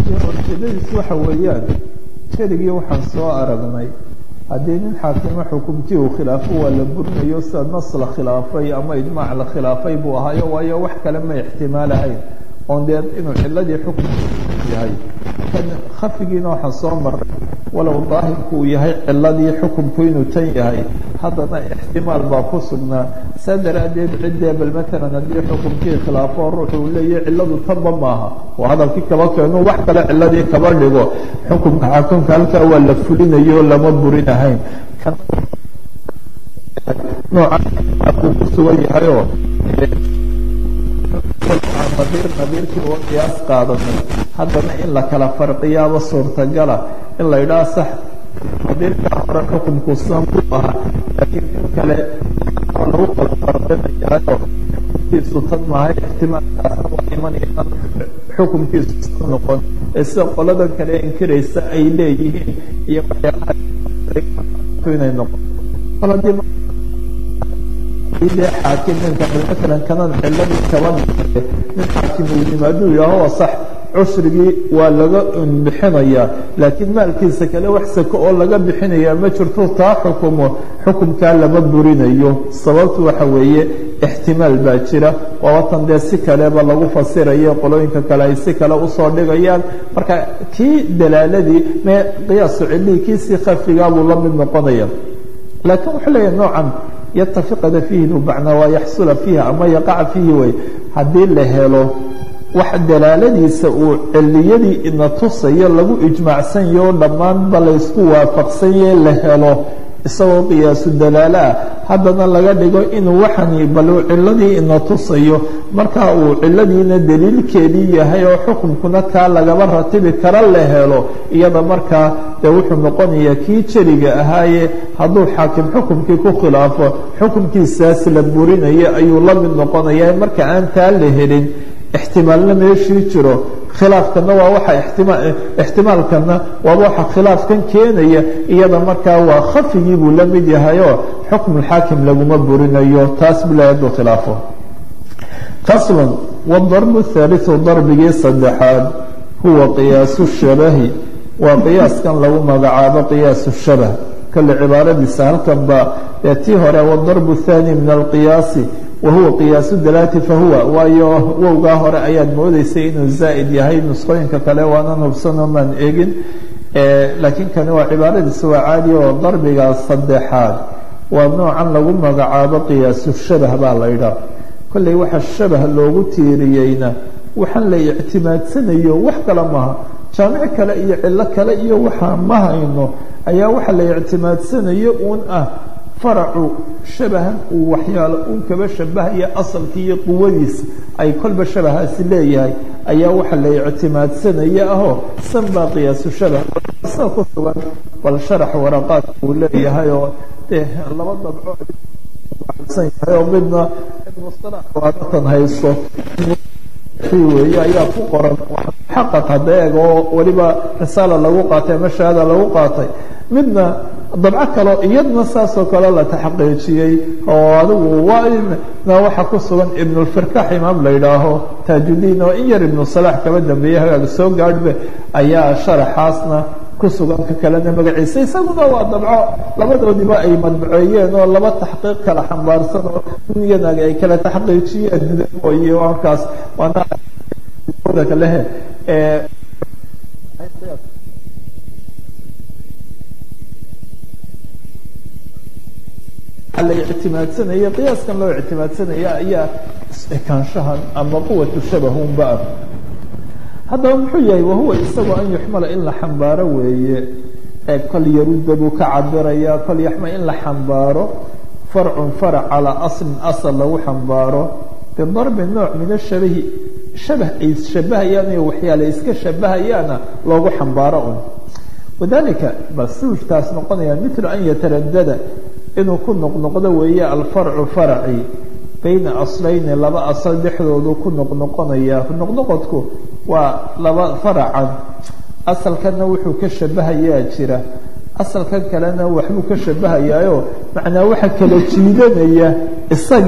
ujeedadiis waxa weeyaan keligii waxaan soo aragnay haddii nin xaakimo xukumkii uu khilaafo waa la burinayo sida nas la khilaafay ama ijmaac la khilaafay buu ahaayo waayo wax kale ma ixtimaalahayn oon dee inuu ciladii xukum yahay kan khafigiina waxaan soo maray walow daahirku uu yahay ciladii xukumku inuu tan yahay haddana ixtimaal baa ku sugnaa saa daraaddeed ciddee bal matalan haddii xukumkii khilaafo ruuxu uu leeyahay cilladu tanba maaha oo hadalkii kaba keenu wax kale ciladii kaba dhigo xukumka xakumka halkaa waa la fulinayo lama burinahayn noocauu ku sugan yahayoo nadiir nadiirkii oo qiyaas qaadanay haddana in la kala farqiyaaba suurtagala in la idhaha sax nadiirkaa hore xukumku san ku ahaa laakiin in kale lagu kala farqinayaayo xukumkiisu tan maahay ixtimaalkaasna waa imanayaan xukumkiisu san noqon ee sida qoladan kale inkiraysa ay leeyihiin iyo waxyaalaha inay noqon de xaakim ninka maalan kanan ciladii kaba dhigay nin xaakim uu yimaaduu yidhaaho sax cushrigii waa laga bixinayaa laakiin maalkiisa kale wax sako oo laga bixinayaa ma jirto taa xukumo xukumkaa lama burinayo sababtu waxa weeye ixtimaal baa jira waabatan dee si kaleba lagu fasirayo qolooyinka kale ay si kale usoo dhigayaan marka kii dalaaladii me qiyaasu cilihii kiisii khafigaabuu la mid noqonaya laakiin wuxuu leeyahay noocan yatafiqada fiihi bacnaa waa yaxsula fiiha ama yaqaca fiihi way haddii la helo wax dalaaladiisa uu ciliyadii ina tusayo lagu ijmaacsanyaho dhammaanba laysku waafaqsanye la helo isagoo qiyaasu dalaalo ah haddana laga dhigo inuu waxani bal ciladii ina tusayo marka uu ciladiina daliilkeedii yahay oo xukunkuna kaa lagaba ratibi kara la helo iyada markaa dee wuxuu noqonayaa kii jeliga ahaaye hadduu xaakim xukumkii ku khilaafo xukumkiisaas la burinayo ayuu la mid noqonaya marka aan taa la helin ixtimaalna meeshii jiro khilaafkana waa waxa ixtimaalkana waaba waxa khilaafkan keenaya iyada markaa waa khafigii buu la mid yahayoo xukmulxaakim laguma burinayo taas bula hadduu khilaafo faslun wadarbu thaalithu darbigii saddexaad huwa qiyaasu shabahi waa qiyaaskan lagu magacaabo qiyaasu shabah kale cibaaradiisa halkan ba ee tii hore wadarbu thani min alqiyaasi wahuwa qiyaasu dalaati fahuwa waayo wowgaa hore ayaad moodeysay inuu zaa'id yahay nusqooyinka kale waanan hubsanoo maan eegin laakiin kani waa cibaaradiisa waa caadi oo darbiga saddexaad waa noocan lagu magacaabo qiyaasu shabah baa la ydhaa kolley waxa shabah loogu tiiriyeyna waxaan la ictimaadsanayo wax kale maha jaamic kale iyo cillo kale iyo waxaa ma hayno ayaa waxa la ictimaadsanayo uun ah faracu shabahan uu waxyaalo uun kaba shabahaya asalkii iyo quwadiisa ay kolba shabahaasi leeyahay ayaa waxa la ictimaadsanaya ahoo san baa qiyaasu shabah saa ku sugan bal sharax waraqaadka uu leeyahay oo dee laba dabco yahay oo midna mustalax waadatan haysto weeye ayaa ku qoran xaqad hadda eeg oo weliba risaala lagu qaatay ama shahaada lagu qaatay midna dabco kaleo iyadna saasoo kale la taxqiijiyey oo adigu waana waxa ku sugan ibnulfirkax imaam la yidhaaho taajudiin oo in yar ibnu salaax kaba dambeeyey hagaaga soo gaadhbe ayaa sharaxaasna ku sugan ka kalena magaciisa isaguna waa dabco labadoodiba ay madbaceeyeen oo laba taxqiiq kala xambaarsan oo iyanaga ay kala taxqiijiyeen iyo halkaas waana kalehe la ictimaadsanaya qiyaaskan loo ictimaadsanaya ayaa ekaanshahan ama quwatu shabahunba ah haddaba muxuu yahay wahuwa isagoo an yuxmala in la xambaaro weeye ee kol yarudda buu ka cabiraya kol yaxma in la xambaaro farcun farac calaa aslin asal lagu xambaaro bidarbi nooc min ashabahi shabah ay shabahayaan iyo waxyaale iska shabahayaana loogu xambaaro un wadalika bal siwjtaas noqonaya milu an yataradada inuu ku noqnoqdo weeye alfarcu faraci bayna aslayni laba asal dhexdoodu ku noqnoqonaya noqnoqodku waa laba faracan asalkanna wuxuu ka shabahayaa jira asalkan kalena waxbuu ka shabahayaayo macnaa waxa kala jiidanaya isagii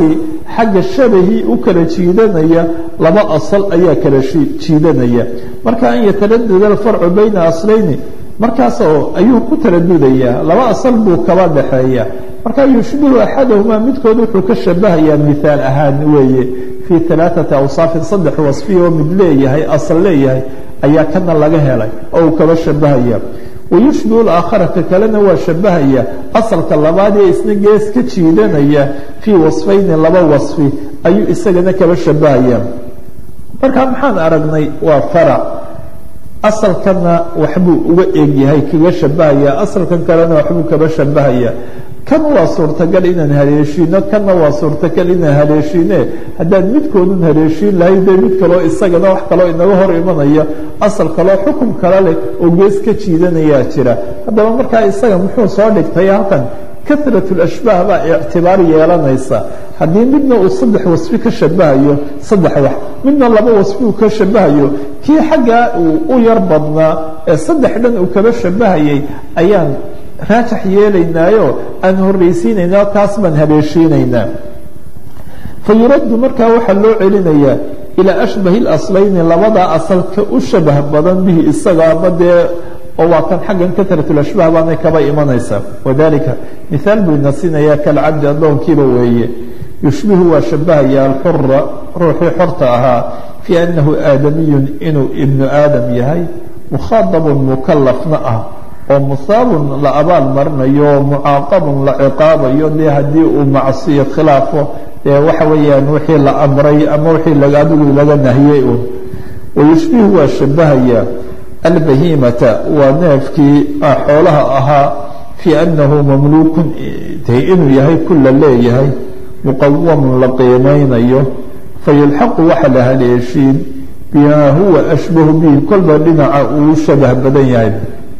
xagga shabahii u kala jiidanaya laba asal ayaa kala jiidanaya marka an yataradada alfarcu bayna aslayni markaas oo ayuu ku taradudayaa laba asal buu kaba dhaxeeya marka yushbihu axadahumaa midkood wuxuu ka shabahayaa mihaal ahaan weeye fii alaaثati awsaafin saddex wasfiya oo mid leeyahay asal leeyahay ayaa kana laga helay oo uu kaba shabahaya wayushbihu laakhara ka kalena waa shabahaya asalka labaad ee isna gees ka jiidanaya fii wasfayni laba wasfi ayuu isagana kaba shabahaya marka maxaan aragnay waa farac asalkana waxbuu uga egyahay kaga shabahaya asalkan kalena waxbuu kaba shabahaya kan waa suurtagal inaan haleeshiino kanna waa suurtagal inaan haleeshiine haddaan midkoodun haleeshiin lahay dee mid kaloo isagana wax kaloo inaga hor imanaya asal kaloo xukum kale leh oo gees ka jiidanayaa jira haddaba markaa isaga muxuu soo dhigtay halkan karat lashbaah baa ictibaar yeelanaysa haddii midna uu saddex wasfi ka shabahayo saddex wax midna laba wasfi uu ka shabahayo kii xaggaa uu u yar badnaa ee saddex dhan uu kaba shabahayay ayaan raajax yeelaynaayo aan horraysiinaynaa taas baan haleeshiinaynaa fa yuraddu markaa waxaa loo celinayaa ilaa ashbahi اlaslayni labadaa asalka u shabah badan bihi isaga ama dee oo waa kan xaggan karatulashbaah baanay kaba imanaysaa wadalika mihaal buu ina siinayaa kalcabdi addoonkiiba weeye yushbihu waa shabahaya alxura ruuxii xorta ahaa fii annahu aadamiyun inuu ibnu aadam yahay mukhaadabun mukalafna ah oo musaabun la abaal marinayo oo mucaaqabun la ciqaabayo dee haddii uu macsiyo khilaafo dee waxa weeyaan wixii la amray ama wixii adigu laga nahiyey un wayushbihu waa shabahaya albahimata waa neefkii xoolaha ahaa fii annahu mamluukun inuu yahay kula leeyahay muqawamun la qiimaynayo fayulxaqu waxa la haleeshiin bimaa huwa ashbahu bihi kolba dhinaca uu shabah badan yahay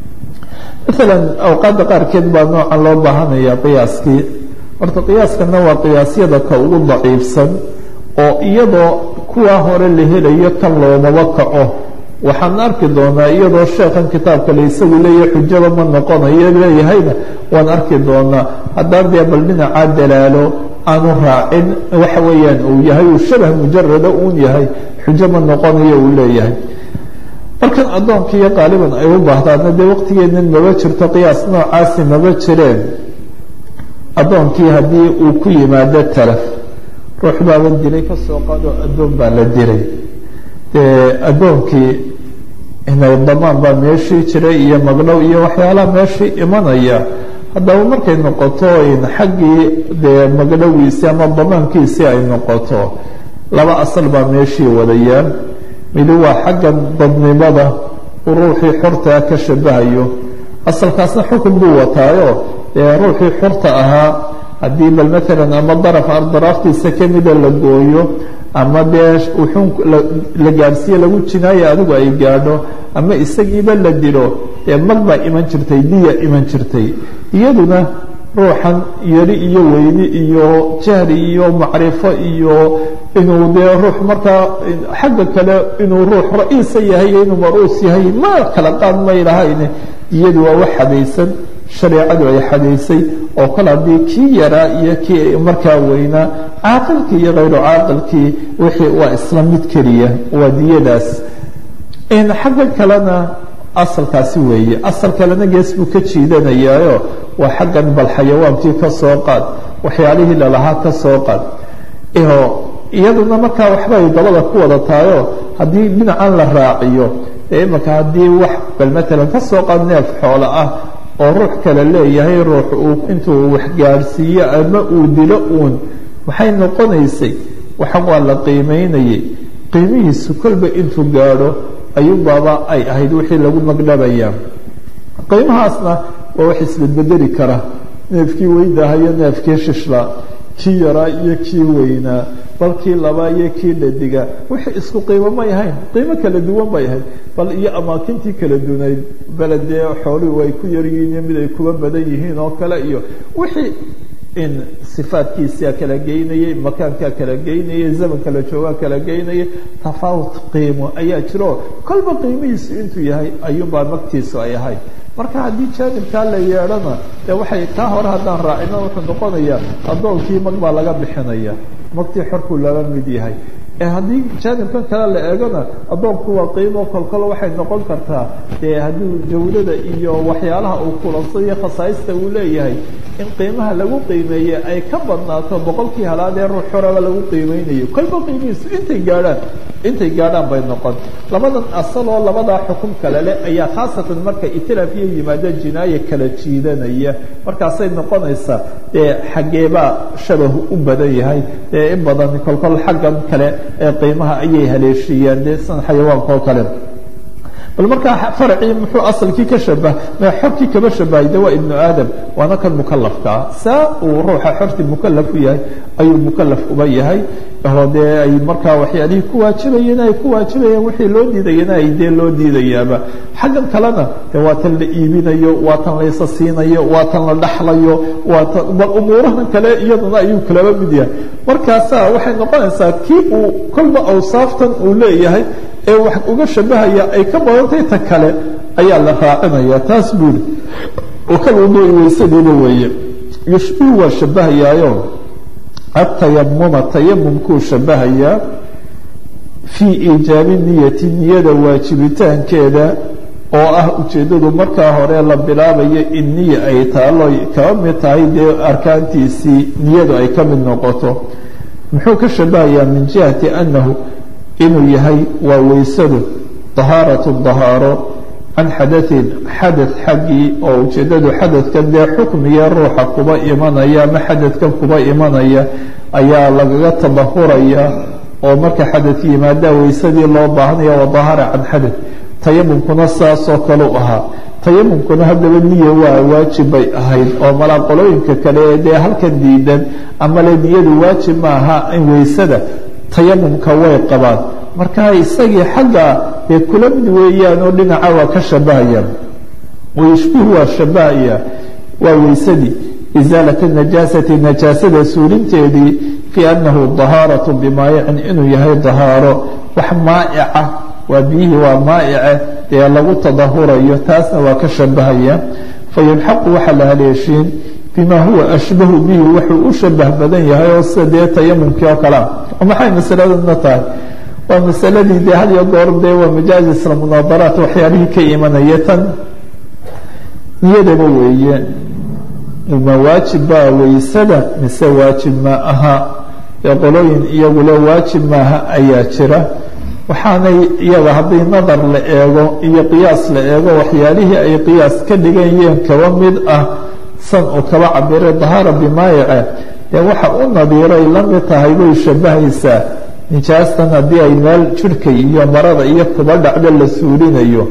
maalan awqaadda qaarkeed baa noocan loo baahanaya qiyaaskii horta qiyaaskana waa qiyaasyada ka ugu daciifsan oo iyadoo kuwaa hore la helayo kan loomaba kaco waxaan arki doonaa iyadoo sheekhan kitaabka le isagu leeyahay xujaba ma noqonayo leeyahayna waan arki doonaa haddaan dee bal dhinacaa dalaalo aanu raacin waxa weeyaan uu yahay uu shabah mujarada uun yahay xujo ma noqonayo uu leeyahay markan addoonkiiyo qaaliban ay u baahdaana dee waqtigeennan maba jirto qiyaas noocaasi maba jireen addoonkii haddii uu ku yimaado talaf ruux baaba dilay ka soo qaadoo addoon baa la dilay dee addoonkii inay damaan baa meeshii jiray iyo magdhow iyo waxyaalaha meeshii imanaya haddaba markay noqoto in xaggii dee magdhowiisii ama damaankiisii ay noqoto laba asal baa meeshii wadayaan midi waa xaggan dadnimada uu ruuxii xortaa ka shabahayo asalkaasna xukun buu wataayo dee ruuxii xorta ahaa haddii bal maalan ama daraf daraaftiisa kamida la gooyo ama dee wuxuun la gaadhsiiye lagu jinaayo adigu ay gaadho ama isagiiba la dilo dee mag baa iman jirtay diya iman jirtay iyaduna ruuxan yari iyo weyni iyo jahli iyo macrifo iyo inuu dee ruux markaa xagga kale inuu ruux ra-iisa yahay iyo inuu maruus yahay ma kala qaad may lahayn iyadu waa wax xadaysan shareecadu ay xadaysay oo kale haddii kii yaraa iyo kii markaa weynaa caaqilkii iyo hayru caaqilkii wixii waa isla mid keliya waa diyadaas xagga kalena asalkaasi weeye asal kalena gees buu ka jiidanayaayo waa xaggan bal xayawaankii ka soo qaad waxyaalihii lalahaa ka soo qaad iyaduna markaa waxba ay dabada ku wada tahayo haddii dhinacan la raaciyo dee imaka haddii wax bal maalan ka soo qaad neef xoolo ah oo ruux kale leeyahay ruux uu intuu wax gaadhsiiyo ama uu dilo uun maxay noqonaysay waxan waa la qiimaynayay qiimihiisu kolba intuu gaadho ayuunbaaba ay ahayd wixii lagu magdhabayaa qiimahaasna waa wax isbedbedeli kara neefkii weydahayo neefkii shishla kii yaraa iyo kii weynaa bal kii labaa iyo kii dhadiga wixii isku qiimo may ahayn qiimo kala duwan bay ahayd bal iyo amaakintii kala dunayd beledee xooluhu ay ku yaryihiin iyo mid ay kuba badan yihiin oo kale iyo wixii in sifaadkiisaa kala geynayay makaankaa kala geynayay zamanka la joogaa kala geynayay tafaawut qiimo ayaa jiro kolba qiimihiisu intuu yahay ayuunbaa magtiisu ay ahayd marka haddii jaanibkaa la yeedhana dee waxay kaa hore haddaan raacino wuxuu noqonayaa addoonkii mag baa laga bixinaya magtii xorkuu laba mid yahay haddii jaanibkan kale la eegona addoonku waa qiimo kolkol waxay noqon kartaa dee haddii jawdada iyo waxyaalaha uu kulansado iyo khasaaista uu leeyahay in qiimaha lagu qiimeeye ay ka badnaato boqolkii halaadee ruux xoraba lagu qiimeynayo kolba qiimihiisu intay gaadhaan intay gaadhaan bay noqon labadan asaloo labadaa xukum kale leh ayaa khaasatan marka itilaafiya yimaado jinaaye kala jiidanaya markaasay noqonaysaa dee xaggeebaa shabahu u badan yahay dee in badan kolkol xaggan kale ee qiimaha ayay haleeshiiyaan dee san xayawaanka oo kale bal markaa faracii muxuu asalkii ka shabah xorkii kaba shabahay de waa ibnu aadam waana kan mukalafkaa saa uu ruuxa xortii mukalaf u yahay ayuu mukalaf uba yahay oo dee ay markaa waxyaalihii ku waajibayeen ay ku waajibayeen wixii loo diidayana ay dee loo diidayaaba xaggan kalena de waa tan la iibinayo waa tan laysa siinayo waa tan la dhaxlayo waa tan bal umuurahan kale iyaduna ayuu kalaba mid yahay markaasaa waxay noqonaysaa kii uu kolba awsaaftan uu leeyahay ee wax uga shabahaya ay ka badantay ta kale ayaa la raacinaya taas buuri oo kalwuduui waysadiiba weeye yushbihu waa shabahayaayo atayamuma tayamumkuu shabahayaa fii iijaabi niyati niyada waajibitaankeeda oo ah ujeeddadu markaa hore la bilaabayo in niya ay taalo kaba mid tahay dee arkaantiisii niyadu ay ka mid noqoto muxuu ka shabahayaa min jihati annahu inuu yahay waa weysadu dahaaratu dahaaro can xadain xadad xaggii oo ujeeddadu xadadkan dee xukmiga ruuxa kuba imanaya ama xadadkan kuba imanaya ayaa lagaga tadahuraya oo marka xadad yimaadaa weysadii loo baahanaya waa dahaara can xadad tayamumkuna saasoo kale u ahaa tayamumkuna haddaba niya waa waajib bay ahayd oo malaaqolooyinka kale ee dee halkan diidan ama le niyadu waajib ma aha in weysada tayamumka way qabaan marka isagii xagga dee kula mid weeyaan oo dhinaca waa ka shabahayaan wayushbihu waa shabahaya waa weysadii isaalata najaasati najaasada suulinteedii fii annahu dahaaratu bimaayicin inuu yahay dahaaro wax maa'ica waa biyihii waa maa'ice dee lagu tadahurayo taasna waa ka shabahaya fayulxaqu waxaa la haleeshiin bima huwa ashbahu bihi wuxuu u shabah badan yahay oo sida dee tayamumkii oo kalea maxay masaladana tahay waa masaladii dee had iyo goor dee waa majaaz isla munaadaraat waxyaalihii ka imanaya tan niyadaba weeye ma waajib baa weysada mise waajib ma aha ee qolooyin iyagule waajib maaha ayaa jira waxaanay iyaga haddii nadar la eego iyo qiyaas la eego waxyaalihii ay qiyaas ka dhiganyeen kaba mid ah san uu kaba cabiray dahaara bimaayice dee waxa u nadiiray la mid tahay bay shabahaysaa nijaastan haddii ay meel jirhka iyo marada iyo kuba dhacdo la suulinayo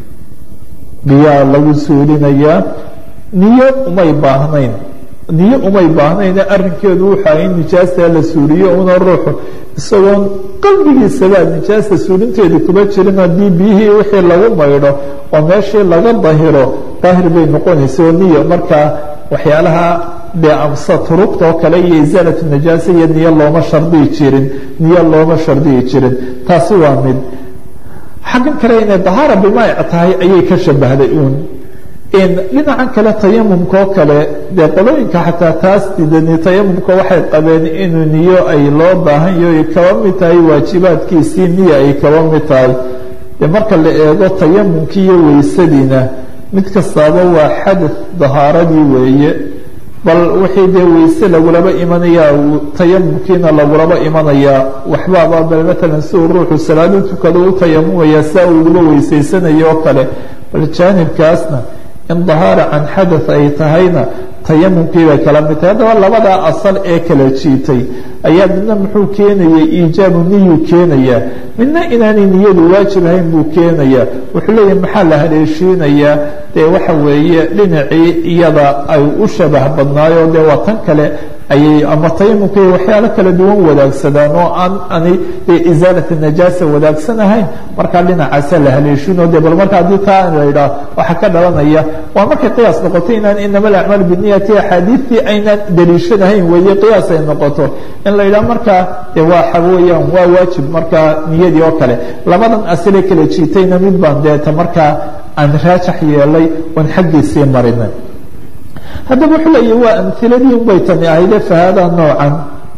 biyaa lagu suulinayaa niyo umay baahnayn niyo umay baahnayne arrinkeedu wuxaa in nijaastaa la suuliyo una ruuxu isagoon qalbigiisabaa nijaasta suulinteedii kuba jirin haddii biyihii wixii lagu maydho oo meeshii laga dahiro daahir bay noqonaysa oo niyo markaa waxyaalaha dee amsa turugta oo kale iyo isaalatu najaasa iyo niyo looma shardiyi jirin niyo looma shardiyi jirin taasi waa mid xaggan kale inay dahaara bimaayic tahay ayay ka shabahday uun dhinacan kale tayamumka oo kale dee qolooyinka xataa taas didani tayamumka waxay qabeen inuu niyo ay loo baahan yaho ay kaba mid tahay waajibaadkiisii niya ay kaba mid tahay dee marka la eego tayamumkii iyo weysadiina mid kastaaba waa xadad dahaaradii weeye bal wixii dee weyse lagulaba imanayaa tayamumkiina lagulaba imanayaa waxbaaba bal matalan si uu ruuxu salaado tukado u tayamumaya saa uu uguba weysaysanayo oo kale bal jaanibkaasna in dahaara can xadath ay tahayna tayamumkii bay kala mid tahay haddaba labadaa asal ee kala jiitay ayaa midna muxuu keenayay iijaabu niyuu keenayaa midna inaanay niyadu waajib ahayn buu keenayaa wuxuu leeyahay maxaa la haleeshiinayaa dee waxa weeye dhinacii iyada ay u shabah badnaayo dee waa tan kale ayay ama tayamumka waxyaalo kala duwan wadaagsadaan oo aan ani isaalata najaasa wadaagsan ahayn markaa dhinacaasa la haleeshino de bal marka haddii taa la yidhaah waxaa ka dhalanaya waa markay qiyaas noqoto inaan inama alacmaal biniyati axaadiistii aynaan daliishanahayn weeye qiyaas ay noqoto in la yidhaah markaa de waxa weeyaan waa waajib markaa niyadii oo kale labadan asile kala jiitayna mid baan deeta markaa aan raajax yeelay oon xaggiisii marinay haddaba wuxuu leeyahy waa amhiladii unbay tani ahayde fahaada noocan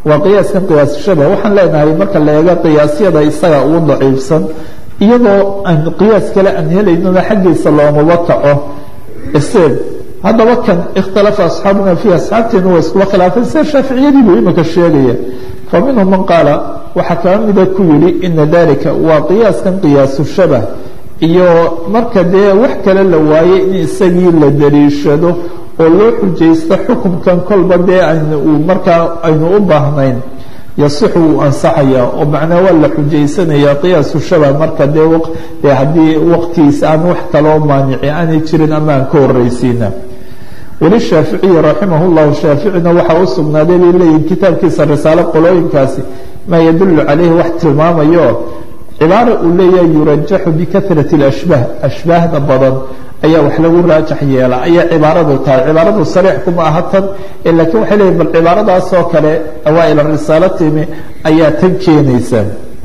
waa qiyaaskan qiyaas shabah waxaan leenahay marka la eego qiyaasyada isaga ugu daciifsan iyadoo aan qiyaas kale aan helaynona xaggiisa loomaba kaco iseen haddaba kan ikhtalafa asxaabuna fiihi asxaabteenu waa iskuba khilaafeen sida shaaficiyadii buu imika sheegaya fa minhum man qaala waxaa kaa mida ku yidhi ina dalika waa qiyaaskan qiyaasu shabah iyo marka dee wax kale la waayey in isagii la daliishado oo loo xujaysto xukunkan kolba dee aynu uu markaa aynu u baahnayn yasixu wuu ansaxayaa oo macnaa waa la xujaysanayaa qiyaasu shabah marka dee dee haddii waqtigiisa aan wax kaloo maanici aanay jirin ama aan ka horraysiina weli shaaficiyi raximah llahu shaaficina waxaa u sugnaaday bay leeyihin kitaabkiisa risaalo qolooyinkaasi maa yadullu calayhi wax tilmaamayo cibaara uu leeyahay yurajaxu bikahrati اlashbaah ashbaahda badan ayaa wax lagu raajax yeela ayaa cibaaradu tahay cibaaradu sariix kuma aha tan laakiin waxay leeyihin bal cibaaradaasoo kale awaail risaalo timi ayaa tan keenaysa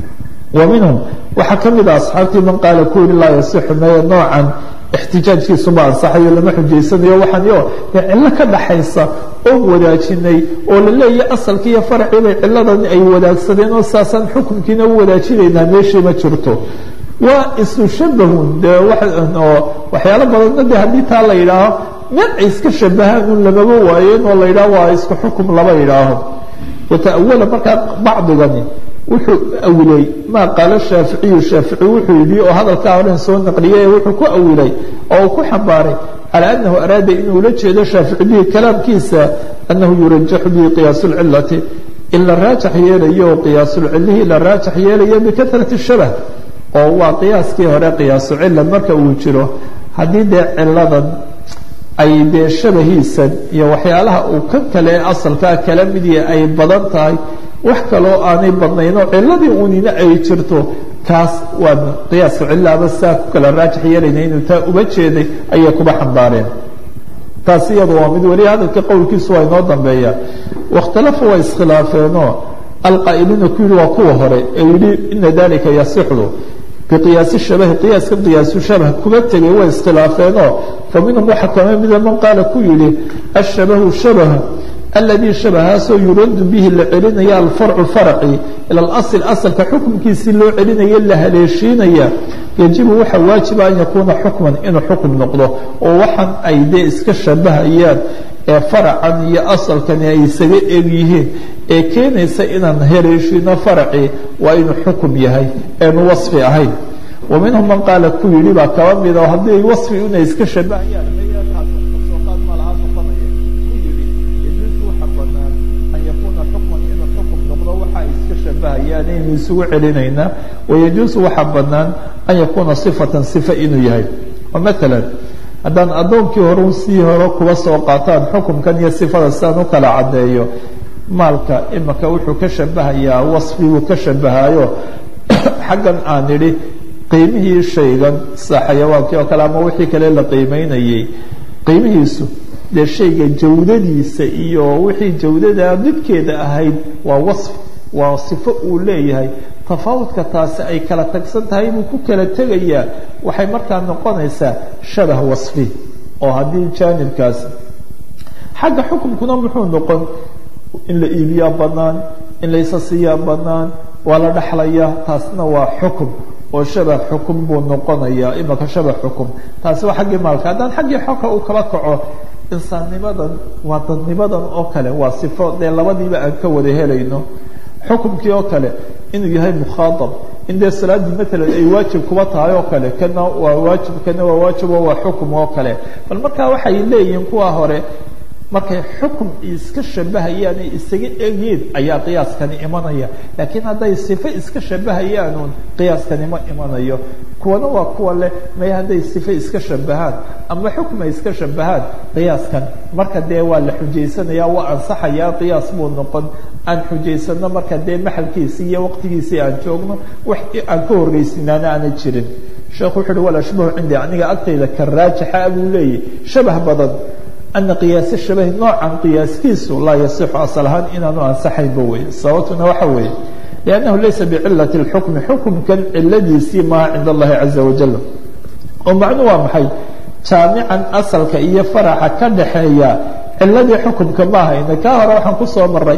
wa minhum waxaa ka mid a asxaabtii man qaala ku yidhi laa yasixu maya noocan ixtijaajkiisuma ansaxayo lama xujaysanayo waxaanyo dee cillo ka dhaxaysa oon wadaajinay oo la leeyahay asalkii iyo faracii bay cilladan ay wadaagsadeen oo saasaan xukunkiina u wadaajinaynaa meeshii ma jirto waa isu shabahun dee oo waxyaalo badanna de haddii taa la yidhaaho meel ay iska shabahaan un lamaba waayeen oo la yidhaho waa isku xukum lama yidhaaho wata'awala markaa bacdigani wuxuu awilay maa qaala shaaficiyu shaafici wuxuu yidhi oo hadalkaa horen soo naqliyay ee wuxuu ku awilay oo uu ku xambaaray calى anahu araada inuu la jeedo shaafici bihi kalaamkiisa anahu yurajaxu bihi qiyaas اlcilati in la raajax yeelayo qiyaasulcilihii la raajax yeelayo bikahrati shabah oo waa qiyaaskii hore qiyaasu cila marka uu jiro haddii dee ciladan ay dee shabahiisan iyo waxyaalaha uu kan kale ee asalkaa kala midiya ay badan tahay wax kaloo aanay badnaynoo ciladii unina ay jirto kaas waa qiyaaska cilaaba saa ku kala raajax yeelayna inuu taa uba jeeday ayay kuba xambaareen taas iyadu waa mid weli hadalka qowlkiisu waa inoo dambeeya wakhtalafa waa iskhilaafeenoo alqaa'iluuna ku yidhi waa kuwa hore ee yidhi ina dalika yasixdu biqiyaasi shabahi qiyaaska qiyaasu shabah kuba tegay way iskhilaafeenoo fa minhum waxaa kama mida man qaala ku yidhi ashabahu shabah aladii shabahaasoo yuradu bihi la celinaya alfarcu farci ila alasl asalka xukunkiisii loo celinaya la haleeshiinaya yajibu waxaa waajiba an yakuuna xukman inuu xukum noqdo oo waxaan ay dee iska shabahayaan ee faracan iyo asalkani ay isaga eg yihiin ee keenaysa inaan haleeshiino farci waa inuu xukum yahay eenu wasfi ahayn wa minhum man qaala ku yidhi baa kaba mida oo haddii wasfi inay iska shabahayaan aynu isugu celinaynaa wayajuusu waxaa banaan an yakuuna صifatan صifa inuu yahay oo maala haddaan addoonkii hore sii hore kuba soo qaataan xukumkan iyo sifada sidaan u kala caddeeyo maalka imika wuxuu ka shabahayaa wasfiguu ka shabahayo xaggan aan idhi qiimihii shaygan sida xayawaankii oo kale ama wixii kale la qiimeynayay qiimihiisu dee shayga jawdadiisa iyo wixii jawdada midkeeda ahayd waa wasfi waa sifo uu leeyahay tafaawudka taasi ay kala tagsan tahay buu ku kala tegayaa waxay markaa noqonaysaa shabah wasfi oo haddii jaanibkaasi xagga xukumkuna muxuu noqon in la iibiyaa bannaan in la isasiiyaa bannaan waa la dhexlayaa taasna waa xukum oo shabah xukum buu noqonayaa imaka shabah xukum taasi waa xaggii maalka haddaan xaggii xogka uu kala kaco insaannimadan waa dadnimadan oo kale waa sifo dee labadiiba aan ka wada helayno xukumkii oo kale inuu yahay mukhaadab in dee salaaddii maalan ay waajib kuba tahay oo kale kana waa waajib kana waa waajib oo waa xukum oo kale bal markaa waxay leeyihiin kuwa hore markay xukum iska shabahayaan ay isaga egyiin ayaa qiyaaskani imanaya laakiin hadday sifo iska shabahayaanuun qiyaaskani ma imanayo kuwana waa kuwa leh may hadday sifo iska shabahaan ama xukm ay iska shabahaan qiyaaskan marka dee waa la xujaysanaya waa ansaxayaa qiyaas buu noqon aan xujaysano marka dee maxalkiisii iyo waqtigiisii aan joogno wax aan ka horreysinaana aana jirin sheekhu wuxu uhi walashbahu cindi aniga agtayda ka raajixa buu leeyahy shabah badan ana qiyaasa shabahi noocan qiyaaskiisu laa yasixu asal ahaan inaanu ansaxaynba wey sababtuna waxa weeye liannahu laysa bicilati اlxukmi xukumkan ciladiisii maha cinda allahi caza wajal oo macnu waa maxay jaamican asalka iyo faraxa ka dhaxeeya ciladii xukumka ma ahayna kaa hore waxaan kusoo maray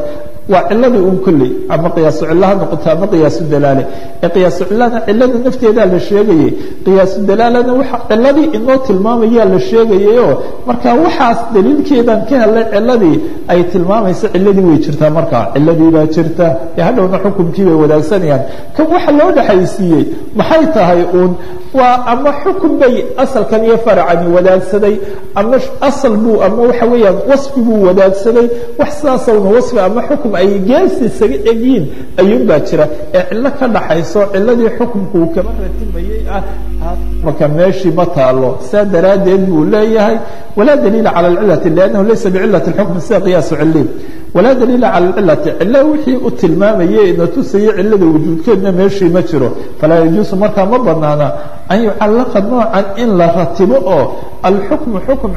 waa ciladii un kolley ama qiyaasu cilo ha noqoto ama qiyaasu dalaale ee qiyaasu cilana cilada nafteedaa la sheegayay qiyaasu dalaalana waxa ciladii inoo tilmaamayaa la sheegayayoo marka waxaas daliilkeedan ka helay ciladii ay tilmaamaysa ciladii way jirtaa markaa ciladii baa jirta ee hadhowna xukumkii bay wadaagsanayaan kan waxa loo dhexaysiiyey maxay tahay uun waa ama xukun bay asalkan iyo faracani wadaagsaday ama asal buu ama waxa weeyaan wasfi buu wadaagsaday wax sidaasowna wasfi ama xukum ay geesi isaga egyiin ayuun baa jira ee cillo ka dhaxayso ciladii xukumku uu kaba ratimayey ah marka meeshii ma taalo saa daraaddeed buu leeyahay walaa daliila cala alcilati liannahu laysa bicilati اlxukm sida qiyaasu ciliin walaa daliila cala alcilati cilo wixii u tilmaamayey na tusayay cilada wujuudkeedna meeshii ma jiro falaa yajuusu markaa ma banaana an yucallaqa noocan in la ratibo oo alxukmu xukm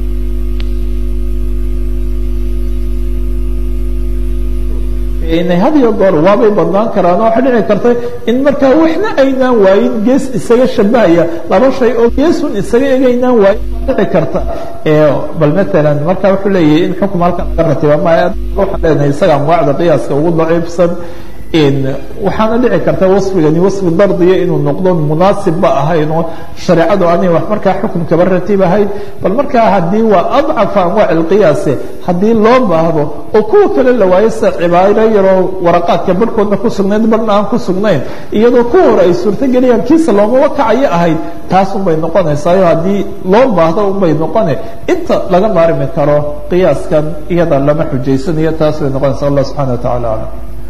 had iyo goor waabay badnaan karaan oo waxa dhici karta in markaa waxna aynaan waayin gees isaga shabahaya laba shay oo geesun isaga egaynaan waayin dhici karta bal maalan marka wuxuu leeyahay in xukm halkan laga ratiba maya waxaan leenahay isaga anwaacda qiyaaska ugu daciifsan waxaana dhici karta wasfigani wasfi dardiya inuu noqdo munaasibba ahayn oo shareecadu aanay wax markaa xukum kaba ratibahayn bal markaa haddii waa adcafa anwaac alqiyaase haddii loo baahdo oo kuwa kale la waayo sida cibaaro yaroo waraqaadka barhkoodna ku sugnayd barhna aan ku sugnayn iyadoo kuwa hore ay suurtogeliyaan kiisa loomaba kacayo ahayd taas unbay noqonaysaayo haddii loo baahdo unbay noqone inta laga maarmi karo qiyaaskan iyada lama xujaysanayo taas bay noqonaysa allah subxana wa tacala aclam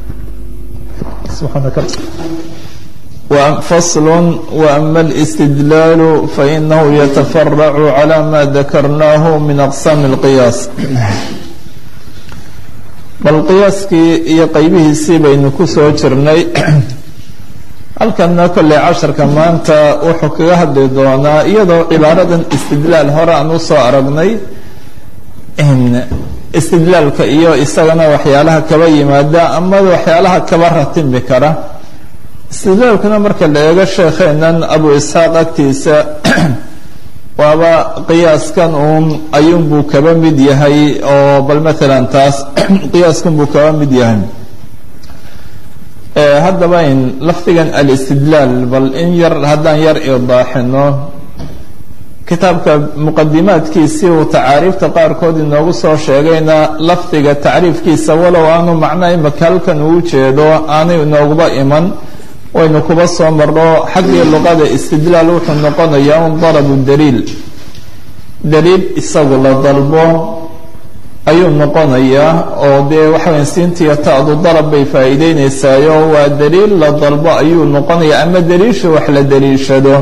فصل وأما الاستدلال فإنه يتفرع على ما ذكرناه من أقسام القياس bal qiyaaskii iyo qaybihiisii baynu ku soo jirnay halkanna kolley casharka maanta wuxuu kaga hadli doonaa iyadoo cibaaradan istidlaal hore aan usoo aragnay istidlaalka iyo isagana waxyaalaha kaba yimaada ama waxyaalaha kaba ratimi kara istidlaalkuna marka la eego sheekheenan abu isxaaq agtiisa waaba qiyaaskan uun ayuunbuu kaba mid yahay oo bal maalan taas qiyaaskan buu kaba mid yahay haddaba in lafdigan alistidlaal bal in yar haddaan yar idaaxino kitaabka muqadimaadkiisii uu tacaariifta qaarkood inoogu soo sheegayna lafdiga tacriifkiisa walow aanu macno imaka halkan uu jeedo aanay inooguba iman waynu kuba soo marno xaggii luqada istidlaal wuxuu noqonayaa un dalabu daliil daliil isagu la dalbo ayuu noqonayaa oo dee waxaweya siintiiyo ta'du dalab bay faa'iideyneysaayo waa daliil la dalbo ayuu noqonayaa ama daliisha wax la daliishado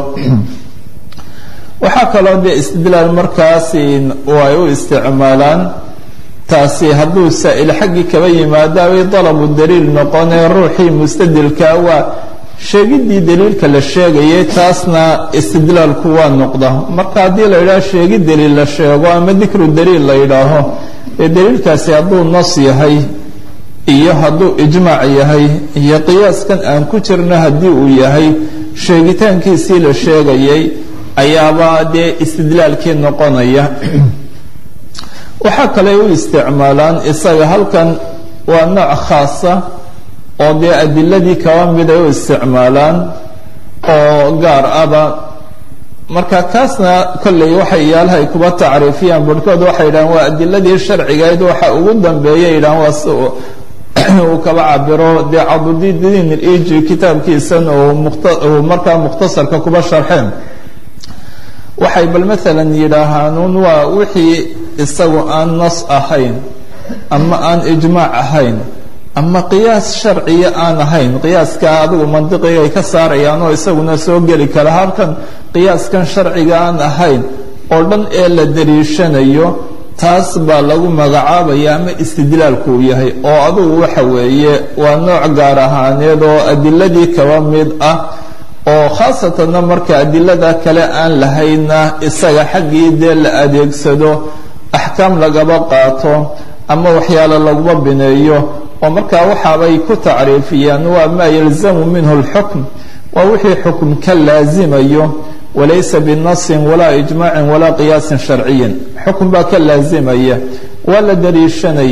waxaa kaloo dee istidlaal markaas ay u isticmaalaan taasi hadduu saa-il xaggii kaba yimaada way dalabu daliil noqonee ruuxii mustadilka waa sheegiddii daliilka la sheegayay taasna istidlaalku waa noqda marka haddii la yidhaho sheegi daliil la sheego ama dikru daliil la yidhaaho dee daliilkaasi hadduu nos yahay iyo hadduu ijmaac yahay iyo qiyaaskan aan ku jirno haddii uu yahay sheegitaankiisii la sheegayay ayaaba dee istidlaalkii noqonaya waxaa kale u isticmaalaan isaga halkan waa nooc khaasa oo dee adiladii kaba mid ay u isticmaalaan oo gaar aba marka kaasna kolley waxay yaalahay kuba tacriifiyaan barhkood waxay yidhahaan waa adiladii sharcigayd waxa ugu dambeeya yidhahan waa si uu kaba cabiro dee cabudidin iji kitaabkiisan uu markaa mukhtasarka kuba sharxeen waxay bal maalan yidhaahaan waa wixii isagu aan nas ahayn ama aan ijmaac ahayn ama qiyaas sharciya aan ahayn qiyaaska adigu mandiqigay ka saarayaan oo isaguna soo geli kara halkan qiyaaskan sharciga aan ahayn oo dhan ee la dariishanayo taas baa lagu magacaabaya ama istidlaalku uu yahay oo adugu waxa weeye waa nooc gaar ahaaneed oo adiladii kaba mid ah oo khaasatanna marka adilada kale aan lahayna isaga xaggii dee la adeegsado axkaam lagaba qaato ama waxyaalo laguma bineeyo oo markaa waxaabay ku tacriifiyaan waa maa yalzamu minhu اlxukm waa wixii xukm ka laazimayo walaysa binasin walaa ijmaacin walaa qiyaasin sharciyin xukm baa ka laazimaya waa la daliishanaya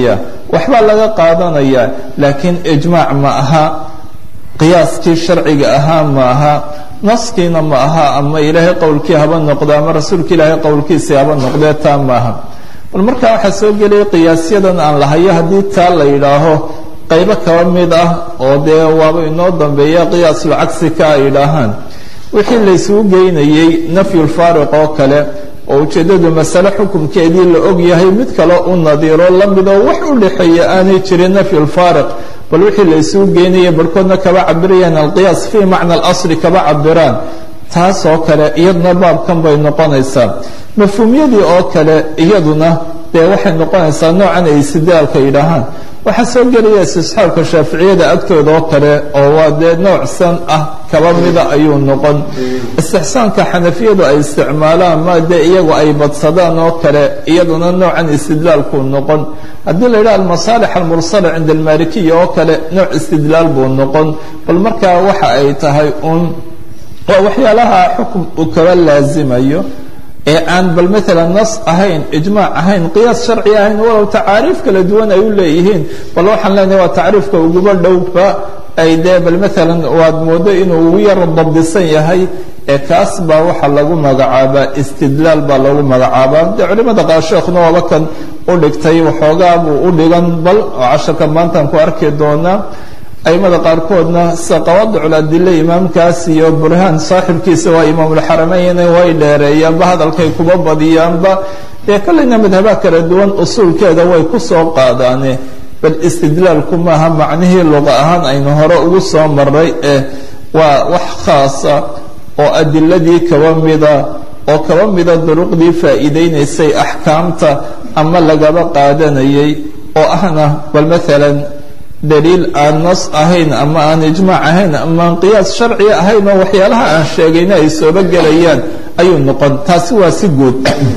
waxbaa laga qaadanayaa laakiin ijmaac ma aha qiyaaskii sharciga ahaa ma aha naskiina ma aha ama ilaahay qowlkii haba noqdo ama rasuulka ilaahay qowlkiisii haba noqdee taa maaha bal markaa waxaa soo gelaya qiyaasyadan aan lahayo haddii taa la yidhaaho qaybo kaba mid ah oo dee waaba inoo dambeeya qiyaasul cagsi ka ay yidhaahaan wixii laysugu geynayey nafyulfaariq oo kale oo ujeeddadu masale xukunkeedii la og yahay mid kale u nadiiro la midoo wax u dhexeeya aanay jirin nafyulfaariq bal wixii la isugu geynaya barhkoodna kaba cabirayaan alqiyaas fii macna alasli kaba cabiraan taasoo kale iyaduna baabkan bay noqonaysaa mafhuumyadii oo kale iyaduna dee waxay noqonaysaa noocan ay istidlaalka yidhaahaan waxaa soo gelaya istisxaabka shaaficiyada agtooda oo kale oo waa dee nooc san ah kaba mida ayuu noqon istixsaanka xanafiyadu ay isticmaalaan ma dee iyagu ay badsadaan oo kale iyaduna noocan istidlaalku noqon haddii la yidhaha almasaalix almursala cinda almalikiya oo kale nooc istidlaal buu noqon bal markaa waxa ay tahay uun waa waxyaalaha xukum uu kaba laazimayo ee aan bal maalan nas ahayn ijmaac ahayn qiyaas sharci ahayn walow tacaariif kala duwan ay u leeyihiin bal waxaan leenahay waa tacriifka uguba dhowba ay dee bal maalan waad moodo inuu ugu yar dabdisan yahay ee kaas baa waxaa lagu magacaabaa istidlaal baa lagu magacaabaa dee culimada qaar sheekhuna waaba kan u dhigtay waxoogaa buu u dhigan bal oo casharka maantaan ku arki doonaa aimada qaarkoodna sida qawaadicul adile imaamkaas iyo burhaan saaxibkiisa waa imaamulxarameyn way dheereeyaanba hadalkay kuba badiyaanba dee kolleyna madhabaha kala duwan usuulkeeda way ku soo qaadaane bal istidlaalku maaha macnihii luqa ahaan aynu hore ugu soo maray eh waa wax khaasa oo adiladii kaba mida oo kaba mida duruqdii faa'iideynaysay axkaamta ama lagaba qaadanayay oo ahna bal maalan daliil aan nas ahayn ama aan ijmaac ahayn ama aan qiyaas sharci ahayn oo waxyaalaha aan sheegayna ay sooba gelayaan ayuu noqon taasi waa si guud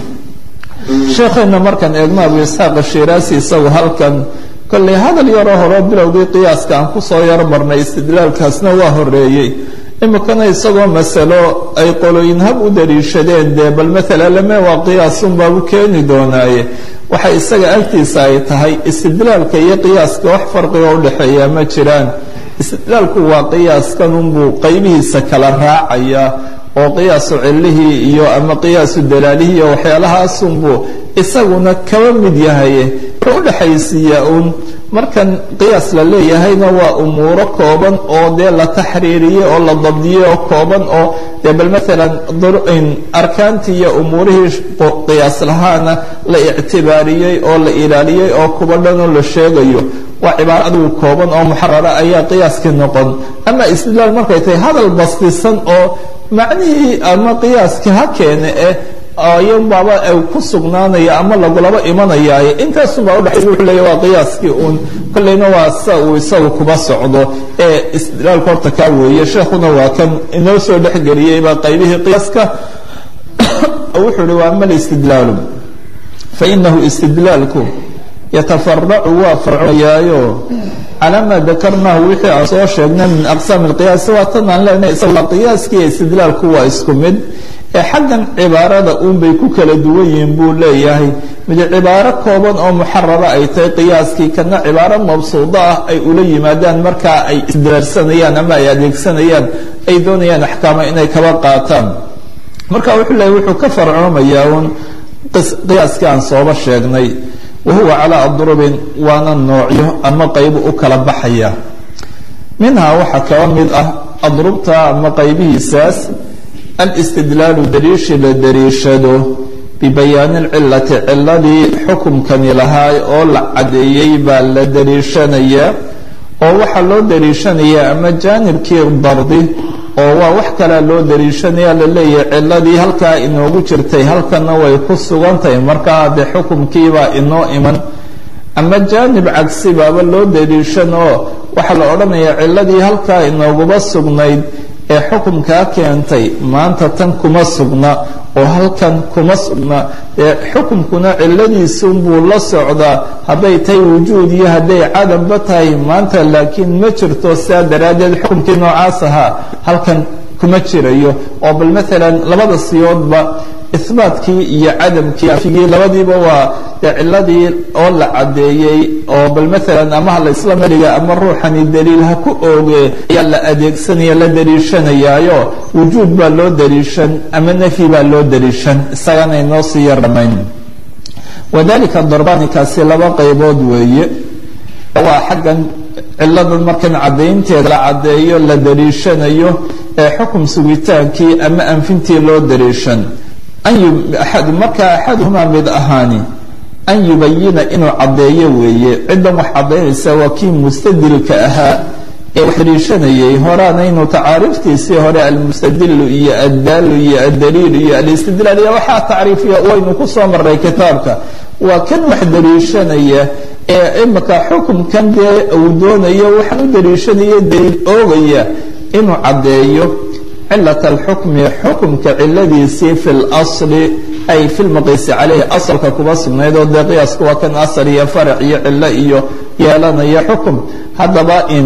sheekheenna markaan eegno abu isxaaq ashiraasi isagu halkan kolley hadal yaroo horo bilowgii qiyaaska aan kusoo yar marnay istidlaalkaasna waa horeeyey imikana isagoo masalo ay qolooyin hab u daliishadeen dee bal maala lame waa qiyaasunbaabu keeni doonaaye waxa isaga agtiisa ay tahay istidlaalka iyo qiyaaska wax farqiga udhexeeya ma jiraan istidlaalku waa qiyaaskanunbuu qaybihiisa kala raacaya oo qiyaasu cilihii iyo ama qiyaasu dalaalihii iyo waxyaalahaasunbuu isaguna kaba mid yahay wuxuu udhexaysiiyaa uun markan qiyaas la leeyahayna waa umuuro kooban oo dee la taxriiriyey oo la dabdiyey oo kooban oo dee bal maalan arkaantii iyo umuurihii qiyaas lahaana la ictibaariyey oo la ilaaliyey oo kuba dhanoo la sheegayo waa cibaaro adigu kooban oo muxarara ayaa qiyaaskii noqon ama istidlaal markay tahay hadal bastisan oo macnihii ama qiyaaskii ha keene eh ayan baaba ay ku sugnaanaya ama lagulaba imanayaaye intaasunbaa udhexay wuxuu leeya waa qiyaaskii uun kolleyna waa sa uu isagu kuba socdo ee istidlaalku horta kaa weeye sheekhuna waa kan inoo soo dhexgeliyeyba qaybihii qiyaaska wuxuu uhi waa ama listidlaalu fainahu istidlaalku yatafaracu waa farcayaayo calaa maa dakarnaahu wixii aan soo sheegnay min aqsaam alqiyaas waa tan aan leenahay isaga qiyaaskii iyo istidlaalku waa isku mid ee xaggan cibaarada uunbay ku kala duwan yihiin buu leeyahay mid cibaaro kooban oo muxarara ay tahay qiyaaskii kana cibaaro mabsuudo ah ay ula yimaadaan markaa ay isdiraarsanayaan ama ay adeegsanayaan ay doonayaan axkaama inay kaba qaataan marka wuxuu leeyahy wuxuu ka farcoomayaa uun qiyaaskii aan sooba sheegnay wahuwa calaa adrubin waana noocyo ama qaybu u kala baxaya minhaa waxaa kaba mid ah adrubta ama qaybihiisaas alistidlaalu daliishi la daliishado bibayaani lcilati ciladii xukumkani lahaa oo la cadeeyey baa la daliishanayaa oo waxaa loo daliishanayaa ama jaanibkii dardi oo waa wax kalea loo daliishanaya laleeyahay ciladii halkaa inoogu jirtay halkana way ku sugan tahay markaa dee xukumkiibaa inoo iman ama jaanib cagsi baaba loo daliishan oo waxaa la odhanayaa ciladii halkaa inooguba sugnayd ee xukumkaa keentay maanta tan kuma sugna oo halkan kuma sugna ee xukumkuna ciladiisunbuu la socdaa hadday tahay wujuud iyo hadday cadamba tahay maanta laakiin ma jirto sidaa daraaddeed xukumkii noocaas ahaa halkan kuma jirayo oo bal maalan labada siyoodba ihbaatkii iyo cadamkii afigii labadiiba waa dee ciladii oo la caddeeyey oo bal maalan ama ha la isla madhiga ama ruuxani daliil ha ku ooge ayaa la adeegsanaya la daliishanayaayo wujuud baa loo daliishan ama nafyi baa loo daliishan isagana inoo sii yar dhamayn wadalika darbanikaasi laba qaybood weeye waa xaggan ciladan markan caddaynteeda la caddeeyo la daliishanayo ee xukum sugitaankii ama anfintii loo daliishan markaa axaduhumaa mid ahaani an yubayina inuu caddeeyo weeye ciddan wax caddaynaysa waa kii mustadilka ahaa ee wax daliishanayay horaanaynu tacaariiftiisii hore almustadilu iyo addaalu iyo addaliilu iyo alistidlaal iyo waxaa tacriifiya waynu ku soo maray kitaabka waa kan wax daliishanaya ee imika xukumkan dee uu doonayo waxaan u daliishanaya daliil oogaya inuu caddeeyo cilat alxukmi xukumka ciladiisii fi lsli ay fi lmaqiisi caleyhi asalka kuba sugnayd oo dee qiyaasku waa kan asal iyo farac iyo cilo iyo yeelanaya xukum haddaba in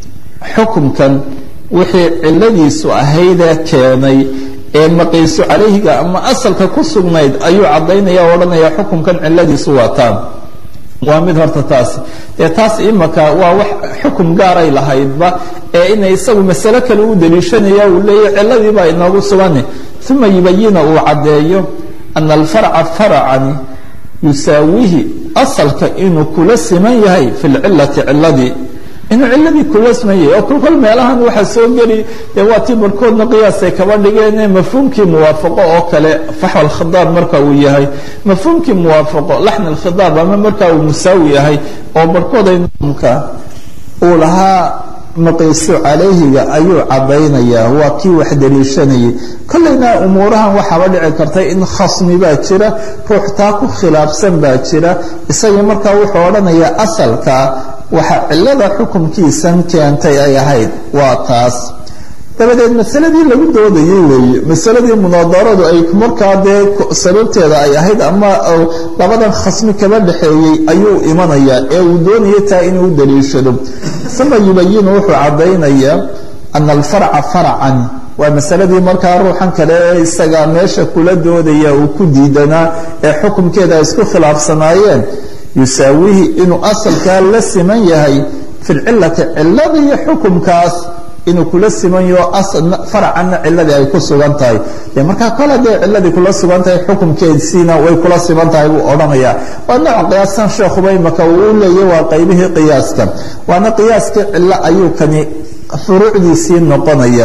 xukumkan wixii ciladiisu ahaydee keenay ee maqiisu calayhiga ama asalka ku sugnayd ayuu caddaynaya o odhanaya xukumkan ciladiisu waa taan waa mid horta taasi dee taas imaka waa wax xukum gaaray lahaydba ee inay isagu masalo kale u daliishanaya uu leeyahy ciladii baa inoogu sugani uma yubayina uu caddeeyo ana alfarca faracani yusaawihi asalka inuu kula siman yahay fi lcilati ciladii inuu ciladii kula siman yahay oo kolkol meelahan waxaa soo geli dee waa tii barkoodna qiyaasay kaba dhigeen mafhuumkii muwaafaqo oo kale faxwa alkhidaab marka uu yahay mafhuumkii muwaafaqo laxn alkhidaab ama marka uu musaawi yahay oo barhkoodamka uu lahaa maqiisu calayhiga ayuu cadaynayaa waa kii wax daliishanayay kollayna umuurahan waxaaba dhici karta in khasmi baa jira ruux taa ku khilaafsan baa jira isagii markaa wuxuu odhanayaa asalka waxa cilada xukunkiisan keentay ay ahayd waa taas dabadeed masaladii lagu doodayay weeye masaladii munaadaradu ay markaa dee sababteeda ay ahayd ama labadan khasmi kaba dhexeeyey ayuu imanayaa ee uu doonaya taa inuu u daliishado uma yubayinu wuxuu caddaynayaa ana alfarca farcan waa masaladii markaa ruuxan kale ee isaga meesha kula doodaya uu ku diidanaa ee xukumkeeda ay isku khilaafsanaayeen yusaawihi inuu asalkaa la siman yahay fi lcilati cilada iyo xukumkaas inuu kula siman yaho farcanna ciladii ay ku sugan tahay de markaa kole dee ciladii kula sugan tahay xukumkeedsiina way kula siman tahay buu odhanayaa waa nooc qiyaasan sheekhuba imaka uu u leeya waa qaybihii qiyaaska waana qiyaaskii cilo ayuu kani furuucdiisii noqonaya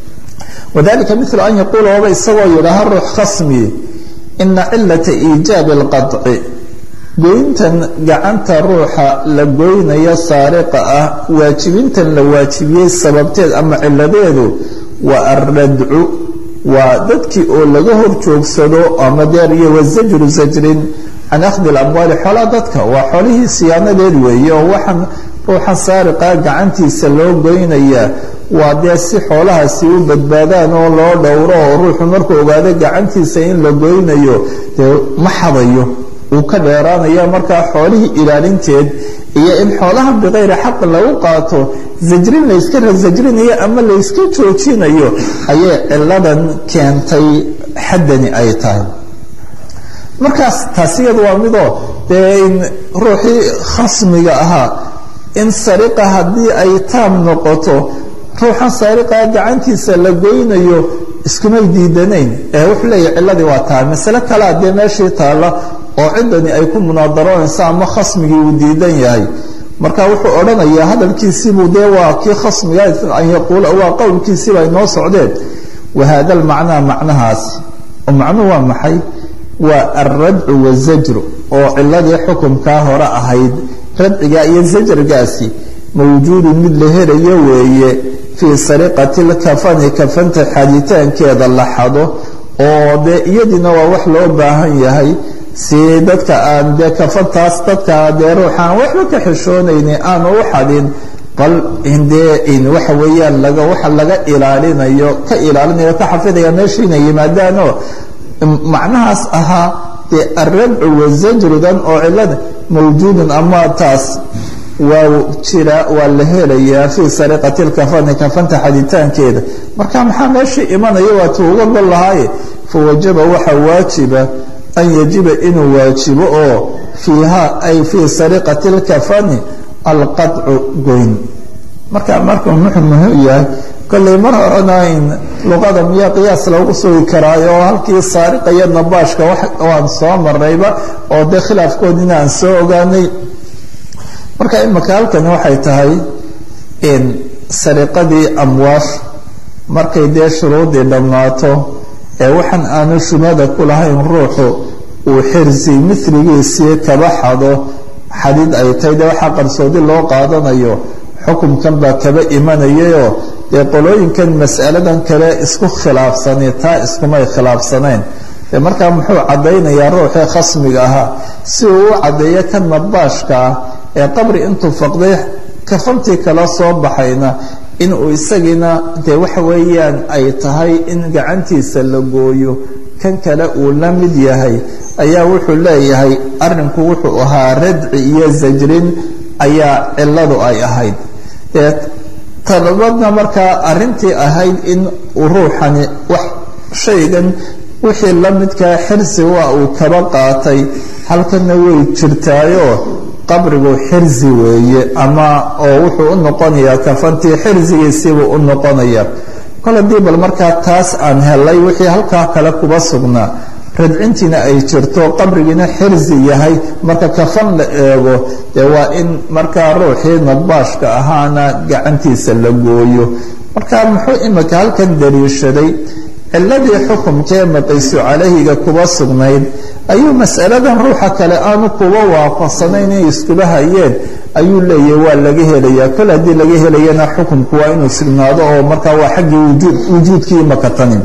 wadalika milu an yaquula waba isagoo yidhaaha ruux khasmi ina cilata iijaabi اlqaطci goyntan gacanta ruuxa la goynayo saariqa ah waajibintan la waajibiyey sababteed ama ciladeedu waa alradcu waa dadkii oo laga hor joogsado ama deer iyo wazajru zajrin can akhdi اlamwaali xoolaa dadka waa xoolihii siyaanadeed weeye oo waxaan ruuxa saariqa gacantiisa loo goynayaa waa dee si xoolahaasi u badbaadaan oo loo dhowro oo ruuxu markuu ogaado gacantiisa in la goynayo dee ma xadayo uu ka dheeraanaya markaa xoolihii ilaalinteed iyo in xoolaha bikayri xaq lagu qaato zajrin layska zajrinayo ama layska joojinayo ayay ciladan keentay xaddani ay tahay markaas taasiyadu waa midoo dee in ruuxii khasmiga ahaa in sariqa haddii ay taam noqoto ruuxan saariqaa gacantiisa la goynayo iskumay diidanayn ee wuxuu leeyahy ciladii waa tahay masale kalea dee meeshii taalla oo ciddani ay ku munaadaroonaysa ama khasmigii uu diidan yahay marka wuxuu odhanayaa hadalkiisiibuu dee waa kii khasmiga an yaquula waa qowlkiisiiba inoo socdeen wahada almacnaa macnahaasi oo macnuhu waa maxay waa alradcu wazajru oo ciladii xukumkaa hore ahayd radciga iyo zajrigaasi mawjuudun mid la helayo weeye fii sariqati lkafani kafanta xaditaankeeda la xado oo dee iyadiina waa wax loo baahan yahay si dadka aan dee kafantaas dadka dee ruuxaan waxba ka xishoonayni aanu u xadin bal indee in waxa weeyaan laga waxa laga ilaalinayo ka ilaalinayo ka xafidaya meesha inay yimaadaanoo macnahaas ahaa dee alradcu wazajrudan oo cilada mawjuudun ama taas waa jira waa la helayaa fii sariqati lkafani kafanta xaditaankeeda marka maxaa meeshii imanaya waatu uga gol lahaaye fawajaba waxaa waajiba an yajiba inuu waajibo oo fiiha ay fii sariqati lkafani alqadcu goyn marka markuu muxuu muhim yahay kolley mar horena in luqada miyaa qiyaas lagu sugi karaayo oo halkii saariqa iyo nabaashka waan soo marayba oo dee khilaafkoodina aan soo ogaanay marka imika halkani waxay tahay in sariqadii amwaash markay dee shuruudii dhammaato ee waxaan aanu shubhada ku lahayn ruuxu uu xirsi miligiisii kaba xado xadid ay tahay dee waxaa qarsoodi loo qaadanayo xukumkan baa kaba imanayayoo dee qolooyinkan mas'aladan kale isku khilaafsani taa iskumay khilaafsanayn dee markaa muxuu caddaynayaa ruuxii khasmiga ahaa si uu u caddeeyo ka nabaashka ah ee qabri intuu faqday kafantii kala soo baxayna inuu isagiina dee waxa weeyaan ay tahay in gacantiisa la gooyo kan kale uu la mid yahay ayaa wuxuu leeyahay arrinku wuxuu ahaa radci iyo zajrin ayaa cilladu ay ahayd dee talabadna markaa arrintii ahayd in ruuxani wax shaygan wixii la midkaa xirsi waa uu kaba qaatay halkana way jirtaayoo qabrigu xirsi weeye ama oo wuxuu u noqonayaa kafantii xirsigiisiibuu u noqonaya kol haddii bal markaa taas aan helay wixii halkaa kale kuba sugnaa radcintiina ay jirto qabrigiina xirsi yahay marka kafan la eego dee waa in markaa ruuxii nabaashka ahaana gacantiisa la gooyo marka muxuu imika halkan daliishaday ciladii xukumkee maqaysu calayhiga kuba sugnayd ayuu masaladan ruuxa kale aanu kuba waafaqsanayn inay iskuba hayeen ayuu leeyahay waa laga helayaa kol haddii laga helayana xukumku waa inuu sugnaado oo markaa waa xaggii wujuudkii makatanin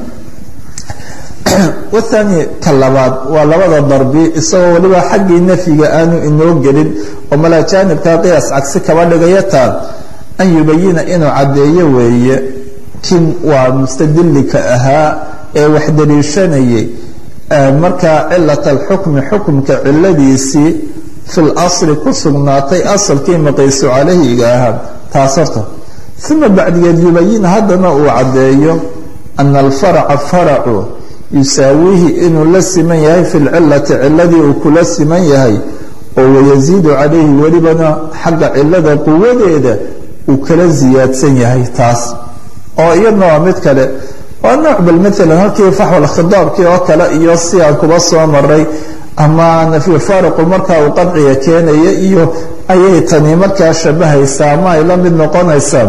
wathani ka labaad waa labada darbi isagoo weliba xaggii nafyiga aanu inoo gelin oo malaa jaanibka qiyaas cagsi kaba dhigaya taan an yubayina inuu caddeeyo weeye kin waa mustadilika ahaa ee wax daliishanayay markaa cilat alxukmi xukumka ciladiisii fi lasli ku sugnaatay asalkii maqaysu calayhiga ahaa taas horta uma bacdigeed yubayin haddana uu caddeeyo ana alfaraca faracu yusaawiihi inuu la siman yahay fi lcilati ciladii uu kula siman yahay oo wayasiidu calayhi welibana xagga cilada quwadeeda uu kala siyaadsan yahay taas oo iyadna waa mid kale waa nooc bal maalan halkii faxwal khidaabkii oo kale iyo si aan kuba soo maray ama nafyu faariqu markaa uu qadciga keenaya iyo ayay tani markaa shabahaysaa ama ay la mid noqonaysaa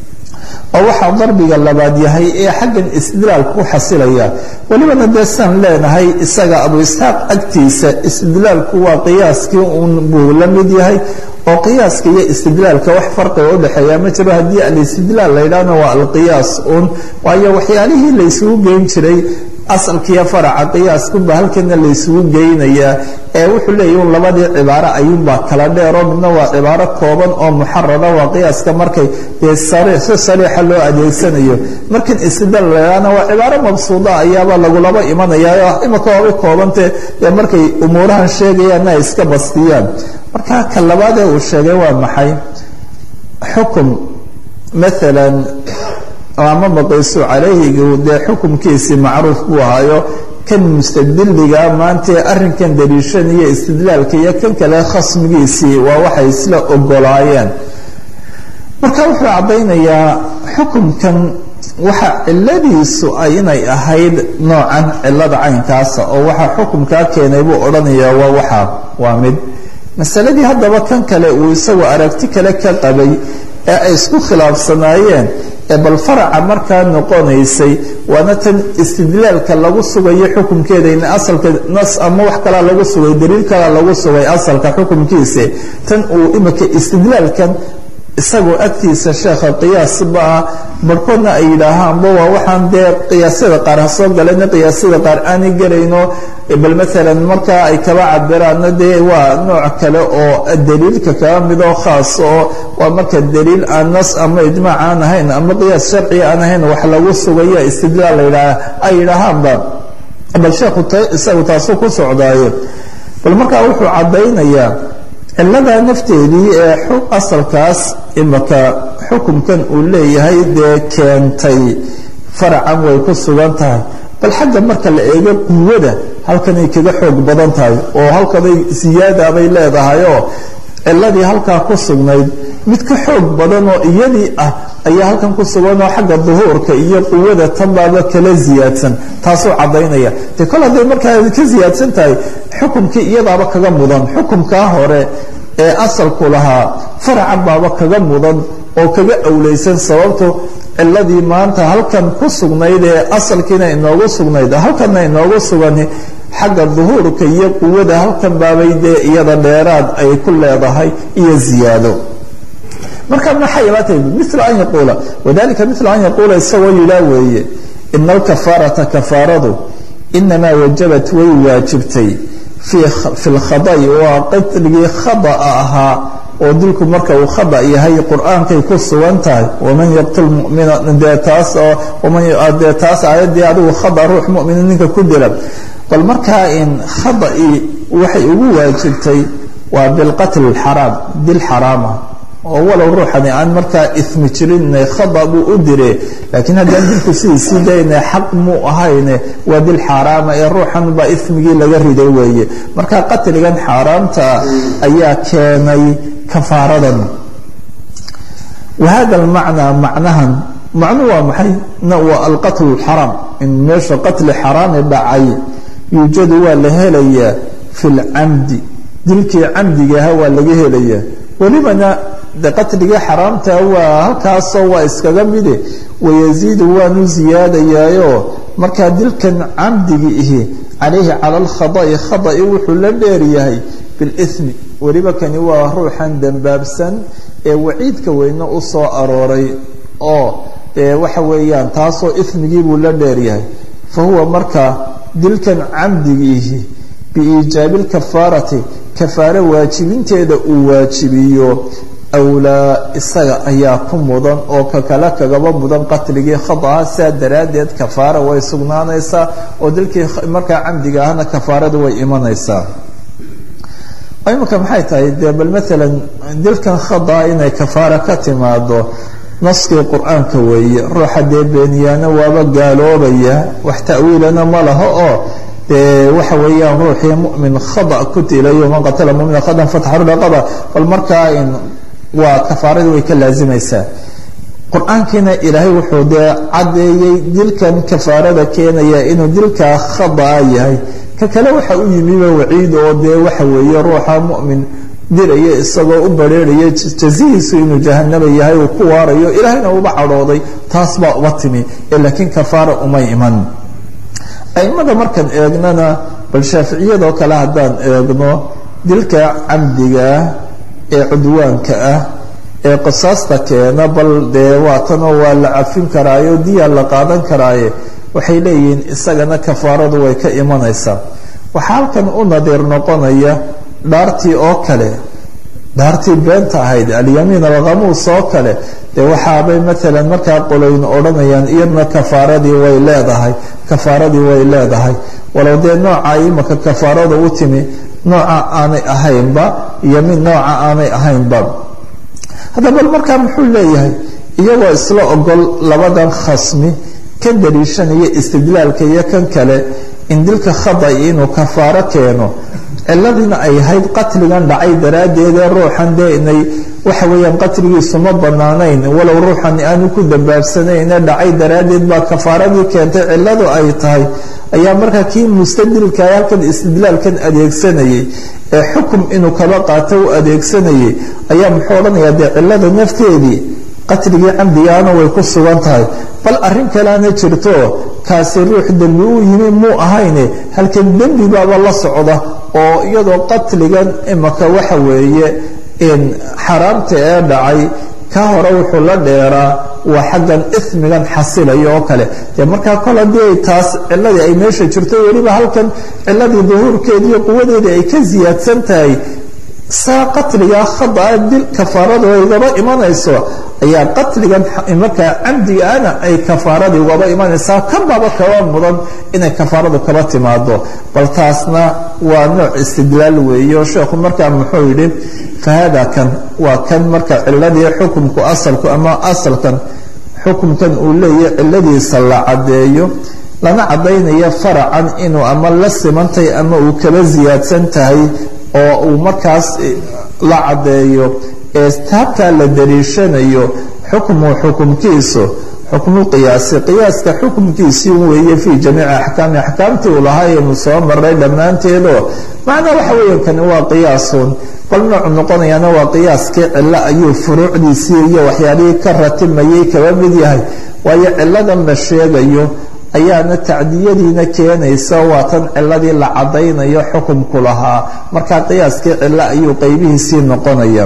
oo waxaa darbiga labaad yahay ee xaggan istidlaalka ku xasilaya welibana dee saan leenahay isaga abu isxaaq agtiisa istidlaalku waa qiyaaskii un buu la mid yahay oo qiyaaska iyo istidlaalka wax farqiga udhexeeya ma jiro haddii alistidlaal la yidhaahna waa alqiyaas un waayo waxyaalihii la ysugu geyn jiray asalkiiyo faraca qiyaaskunba halkana la ysugu geynayaa ee wuxuu leeyahy un labadii cibaaro ayuunbaa kala dheeroo midna waa cibaaro kooban oo muxarara waa qiyaaska markay dee si sariixa loo adeegsanayo markan istidlaal la yidhaahna waa cibaaro mabsuuda ayaaba lagulaba imanaya imika waabay koobantee dee markay umuurahan sheegayaanna ay iska bastiyaan marka ka labaadee uu sheegay waa maxay xukum maalan ama maqaysu calayhigu dee xukumkiisii macruuf buu ahayo kan mustadiliga maantae arrinkan daliishanaya istidlaalka iyo kan kale khasmigiisii waa waxay isla ogolaayeen marka wuxuu caddaynayaa xukumkan waxa ciladiisu ay inay ahayd noocan cilada caynkaasa oo waxaa xukumkaa keenay buu odhanayaa waa waxaa waa mid masaladii haddaba kan kale uu isagoo aragti kale ka qabay ee ay isku khilaafsanaayeen ee bal faraca markaa noqonaysay waana tan istidlaalka lagu sugayo xukumkeeda in asalka nas ama wax kalaa lagu sugay daliil kalaa lagu sugay asalka xukumkiisa tan uu imika istidlaalkan isagoo agtiisa sheekha qiyaasba ah barhkoodna ay yidhaahaanba waa waxaan dee qiyaasyada qaar ha soo galayna qiyaasyada qaar aanay gelayno bal maalan markaa ay kaba cabiraanna dee waa nooc kale oo daliilka kaba midoo khaas oo waa marka daliil aan nas ama ijmaac aan ahayn ama qiyaas sharciga aan ahayn wax lagu sugayo istidlaal ladhaa ay yidhaahaanba bal sheekhu isagu taasuu ku socdaaye bal markaa wuxuu caddaynayaa ciladaa nafteedii ee asalkaas imaka xukumkan uu leeyahay dee keentay faracan way ku sugan tahay bal xagga marka la eego quwada halkanay kaga xoog badan tahay oo halkanay siyaada bay leedahay oo ciladii halkaa ku sugnayd mid ka xoog badan oo iyadii ah ayaa halkan ku sugan oo xagga duhuurka iyo quwada tanbaaba kala siyaadsan taasuu cadaynaya de kol hadday markaa ka siyaadsan tahay xukumkii iyadaaba kaga mudan xukumkaa hore ee asalku lahaa faracan baaba kaga mudan oo kaga awleysan sababto ciladii maanta halkan ku sugnayd ee asalkiina inoogu sugnayd halkanna inoogu sugani xagga duhuurka iyo quwada halkan baabay dee iyada dheeraad ay ku leedahay iyo ziyaado marka maxay ibaatay mila an yaquula wadalika mila an yaquula isagoo yidhaa weeye ina alkafaarata kafaaradu inamaa wajabat way waajibtay fi lkhada'i waa qatligii khada'a ahaa oo dilku marka uu khada yahay qur-aankay ku sugan tahay waman yaqtul mumina dee taas dee taas aayaddii adigu khada ruux mumina ninka ku dila bal markaa in khada'i waxay ugu waajibtay waa bilqatl xaraam dil xaraama oo walow ruuxani aan markaa ismi jirinne khada buu u dire laakiin haddaan dilku sidiisii dayne xaq muu ahayne waa dil xaaraama ee ruuxan baa ismigii laga riday weeye marka qatligan xaaraamta ayaa keenay kafaaradan wahada almacnaa macnahan macnu waa maxay waa alqatlu xaraam in meesha qatli xaraami dhacay yuujadu waa la helayaa fi lcamdi dilkii camdigaha waa laga helayaa welibana de qatligii xaraamta waa halkaasoo waa iskaga mide wayaziidu waanu ziyaadayaayo markaa dilkan camdigi ihi calayhi cala alkhada'i khada'i wuxuu la dheeryahay bilismi weliba kani waa ruuxan dembaabsan ee waciidka weyne u soo arooray oo dee waxa weeyaan taasoo ismigii buu la dheeryahay fa huwa markaa dilkan camdigiihi biiijaabi lkafaarati kafaare waajibinteeda uu waajibiyo awlaa isaga ayaa ku mudan oo ka kale kagaba mudan qatligii khadaha sidaa daraaddeed kafaara way sugnaanaysaa oo dilkii markaa camdiga ahna kafaaradu way imanaysaa imika maxay tahay dee bal maalan dilkan khadaa inay kafaara ka timaado naskii qur-aanka weeye ruuxa dee beeniyaana waaba gaaloobaya wax ta'wiilana ma laho oo dee waxa weeyaan ruuxii mumin khada ku dilayo man qatala mumina khadan fataxru raqaba bal markaa in waa kafaaradii way ka laazimaysaa qur-aankiina ilaahay wuxuu dee caddeeyey dilkan kafaarada keenaya inuu dilkaa khadaa yahay ka kale waxa u yimiba waciid oo dee waxa weeye ruuxa mumin diraya isagoo u bareeraya jazihiisu inuu jahanaba yahay uu ku waarayo ilaahayna uba cadhooday taas baa uba timi ee laakiin kafaara umay iman aimada markaan eegnana bal shaaficiyadoo kale haddaan eegno dilka camdigaah ee cudwaanka ah ee qisaasta keena bal dee waatanoo waa la cafin karaayo diyaa la qaadan karaaye waxay leeyihiin isagana kafaaradu way ka imanaysaa waxaa halkan u nadiir noqonaya dhaartii oo kale dhaartii beenta ahayd alyamiin alkhamuus oo kale dee waxaabay maalan markaa qoloyn odhanayaan iyadna kafaaradii way leedahay kafaaradii way leedahay walow dee nooca imaka kafaarada u timi nooca aanay ahaynba yamiin nooca aanay ahaynba hadda bal markaa muxuu leeyahay iyagoo isla ogol labadan khasmi kan daliishanaya istidlaalka iyo kan kale in dilka khada inuu kafaaro keeno ciladiina ay ahayd qatligan dhacay daraaddeedee ruuxan dee inay waxa weeyaan qatligiisu ma banaanayn walow ruuxan aanu ku dambaabsanayne dhacay daraaddeed baa kafaaradii keentay ciladu ay tahay ayaa markaa kii mustadilka halkan istidlaalkan adeegsanayay ee xukum inuu kaba qaato u adeegsanayay ayaa muxuu odhanayaa dee cilada nafteedii qatligii camdigaana way ku sugan tahay bal arrin kaleana jirto kaasi ruux dembi uu yimi muu ahayne halkan dembi baaba la socda oo iyadoo qatligan imaka waxa weeye xaraamta ee dhacay ka hore wuxuu la dheeraa waa xaggan ismigan xasilayo oo kale dee markaa kol haddii taas ciladii ay meesha jirto weliba halkan ciladii duhuurkeedii iyo quwadeedii ay ka siyaadsan tahay saa qatligaa khadaa dil kafaaradu aygaba imanayso ayaa qatligan markaa camdigaana ay kafaaradii ugaba imanaysaa kan baaba kaba mudan inay kafaaradu kaba timaado bal taasna waa nooc istidlaal weeye oo sheekhu markaa muxuu yidhi fahada kan waa kan marka ciladii xukumku asalku ama asalkan xukumkan uu leeyahy ciladiisa la caddeeyo lana caddaynayo faracan inuu ama la simantay ama uu kaba siyaadsan tahay oo uu markaas la caddeeyo ee taabtaa la dariishanayo xukmu xukumkiisu xukmu qiyaasi qiyaaska xukumkiisii weeye fii jamiici axkaami axkaamtii uu lahaa aynu soo maray dhammaanteedoo macnaa waxa weeya kani waa qiyaasun bal noocu noqonayaana waa qiyaaskii cilo ayuu furuucdiisii iyo waxyaalihii ka ratimayay kaba mid yahay waayo ciladan la sheegayo ayaana tacdiyadiina keenaysa waa tan ciladii la caddaynayo xukumku lahaa markaa qiyaaskii cilo ayuu qeybihiisii noqonaya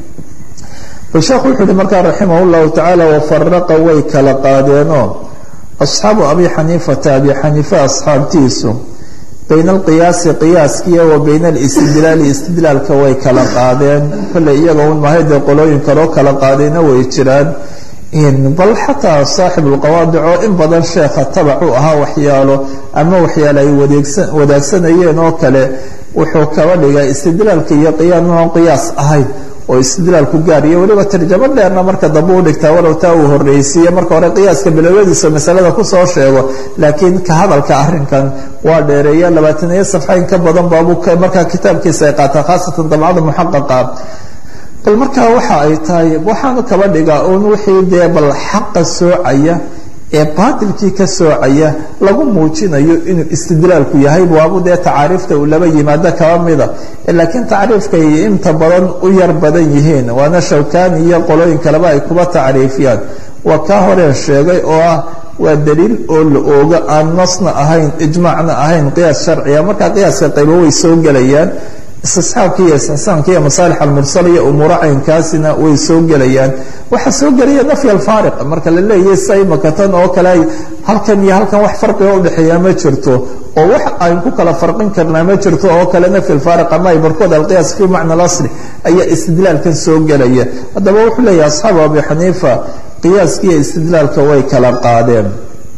bal sheekhu wuxuu uhi markaa raximah llahu tacaala wafaraqa way kala qaadeenoo asxaabu abi xaniifata abi xaniifa asxaabtiisu bayna alqiyaasi qiyaaskiiya wa bayna alistidlaali istidlaalka way kala qaadeen kolley iyaga un mahay dee qolooyin kaloo kala qaadayna way jiraan bal xataa saaxib ulqawaadic oo in badan sheekha tabac u ahaa waxyaalo ama waxyaalo ay wadaagsanayeen oo kale wuxuu kaba dhigay istidlaalka iyo qiyaam qiyaas ahayd oo istidlaalku gaar iyo weliba tarjamo dheerna marka dambe u dhigtaa walow taa uu horreysiiye marka hore qiyaaska bilowadiisa masalada kusoo sheego laakiin ka hadalka arinkan waa dheereeya labaataniyo safxa in ka badan baabuu markaa kitaabkiisa ay qaataa khaasatan dabcada muxaqaqa bal markaa waxa ay tahay waxaanu kaba dhigaa uun wixii dee bal xaqa soocaya ee baatilkii ka soocaya lagu muujinayo inuu istidlaalku yahay waabu dee tacaariifta uu laba yimaado kaba mida laakiin tacriifkay inta badan u yar badan yihiin waana shawkani iyo qolooyin kaleba ay kuba tacriifiyaan waa kaa horeen sheegay oo ah waa daliil oo la oogo aan nasna ahayn ijmaacna ahayn qiyaas sharciga markaa qiyaaska qaybo way soo gelayaan istisxaabka iyo istixsaanka iyo masaalix almursal iyo umuuro caynkaasina way soo gelayaan waxaa soo gelaya nafy alfaariq marka la leeyahay sa imaka tan oo kale ay halkan iyo halkan wax farqiga udhexeeya ma jirto oo wax ayn ku kala farqin karnaa ma jirto oo kale nafy alfaariq ama ay barkood alqiyaas fi macna alasli ayaa istidlaalkan soo gelaya haddaba wuxuu leeyahay asxaabu abi xaniifa qiyaaskiiyo istidlaalka way kala qaadeen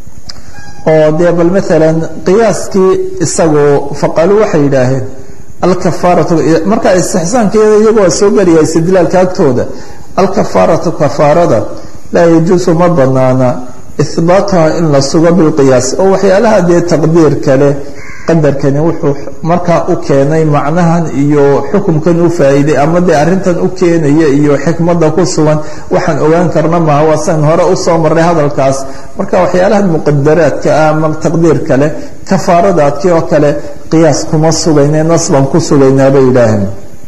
oo dee bal maalan qiyaaskii isagu faqalu waxay yidhaaheen alkafaaratu marka istixsaankeeda iyagu waa soo gelaya istidlaalka agtooda alkafaaratu kafaarada laa yajuusu ma banaana ihbaatuha in la sugo bilqiyaas oo waxyaalaha dee taqdiir kale qadarkani wuxuu markaa u keenay macnahan iyo xukumkan u faa'iiday ama dee arrintan u keenaya iyo xikmadda ku sugan waxaan ogaan karna maaha waa san hore usoo maray hadalkaas marka waxyaalahan muqadaraadka ah ama taqdiir kale kafaaradaadkii oo kale qiyaas kuma sugayne nas baan ku sugaynaa bay yidhaaheen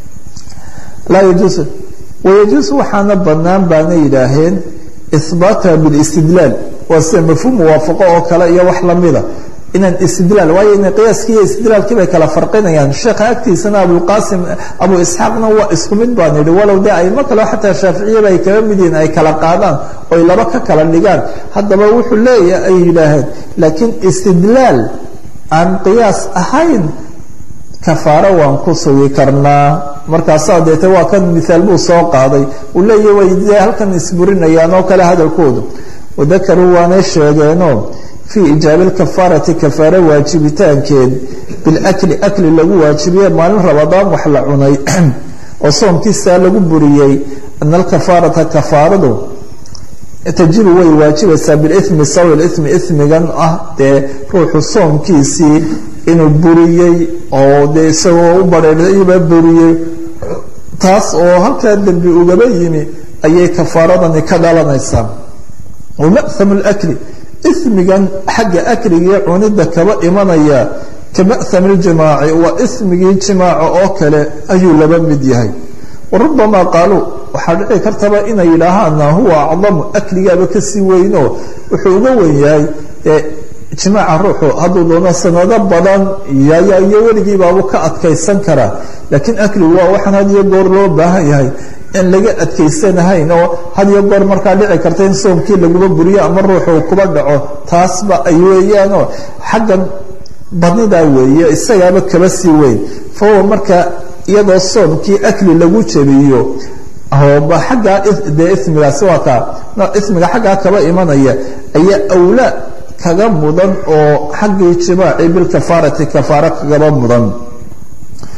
laa yajuusu wayajuusu waxaana bannaan baana yidhaaheen ihbaatuha bilistidlaal waa sida mafhuum muwaafaqo oo kale iyo wax lamida inaan istidlaal waayo ina qiyaaskii iyo istidlaalkii bay kala farqinayaan sheekha agtiisana abulqaasim abu isxaaqna waa isku mid baan yidhi walow dee aimo kaleo xataa shaaficiyaba ay kaga mid yihiin ay kala qaadaan oy laba ka kala dhigaan haddaba wuxuu leeyahay ay yidhaaheen laakiin istidlaal aan qiyaas ahayn kafaaro waan ku sugi karnaa markaasaa deete waa kan miaal buu soo qaaday uu leeyahy way dee halkan isburinayaan oo kale hadalkoodu wadakaruu waanay sheegeenoo fii ijaabi lkafaarati kafaaro waajibitaankeed bilakli akli lagu waajibiye maalin rabadaan wax la cunay oo soomkiisaa lagu buriyey ana alkafaarata kafaaradu tajibu way waajibaysaa bilimi sawi limi ismigan ah dee ruuxu soomkiisii inuu buriyey oo dee isagoo u bareerayba buriyey taas oo halkaa dembi ugaba yimi ayay kafaaradani ka dhalanaysaa wama'hamu lkli ismigan xagga akligii cunidda kaba imanaya ka ma'hami ljimaaci waa ismigii jimaaca oo kale ayuu laba mid yahay warubbamaa qaaluu waxaa dhici kartaba inay yidhaahaana huwa acdamu akligaaba kasii weyno wuxuu uga wen yahay jimaaca ruuxu hadduu doono sanado badan iyo weligiibaabu ka adkaysan karaa laakiin akligu waa waxaan had iyo goor loo baahan yahay in laga adkaysanahayn oo had iyo goor markaa dhici karta in soomkii laguba buriyo ama ruuxu kuba dhaco taasba ay weeyaanoo xaggan badnidaa weeye isagaaba kaba sii weyn fahuwa marka iyadoo soomkii akli lagu jabiyo aggaa dee ismigaasi waa kaa ismiga xaggaa kaba imanaya ayaa awlaa kaga mudan oo xaggii jimaaci bilkafaarati kafaaro kagaba mudan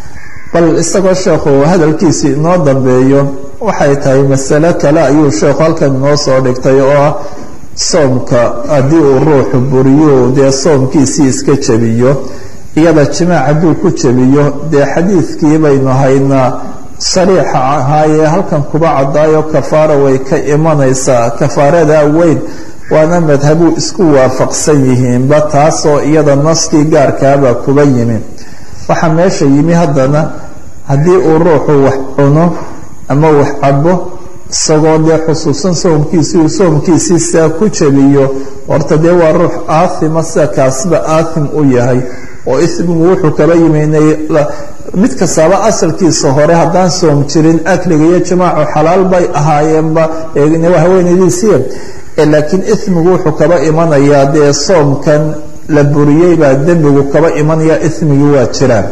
bal isagoo sheekhu hadalkiisii inoo dambeeyo waxay tahay masale kale ayuu sheekhu halkan inoo soo dhigtay oo ah soomka haddii uu ruuxu buriyo dee soomkiisii iska jebiyo iyada jimaac hadduu ku jebiyo dee xadiidkii baynu haynaa sariixa ahaayee halkan kuba cadaayo kafaara way ka imanaysaa kafaarada weyn waana madhabuu isku waafaqsan yihiinba taasoo iyada naskii gaarkaaba kuba yimi waxaa meesha yimi haddana haddii uu ruuxu wax cuno ama wax cabo isagoo dee xusuusan soomkiisii uu soomkiisii saa ku jebiyo horta dee waa ruux aathima sida kaasiba aathim u yahay oo ismigu wuxuu kaba yiminay mid kastaaba asalkiisa hore haddaan soom jirin akliga iyo jimaacu xalaal bay ahaayeenba haweenaydiisiya laakiin ismigu wuxuu kaba imanayaa dee soomkan la buriyey baa dembigu kaba imanaya ismigii waa jiraan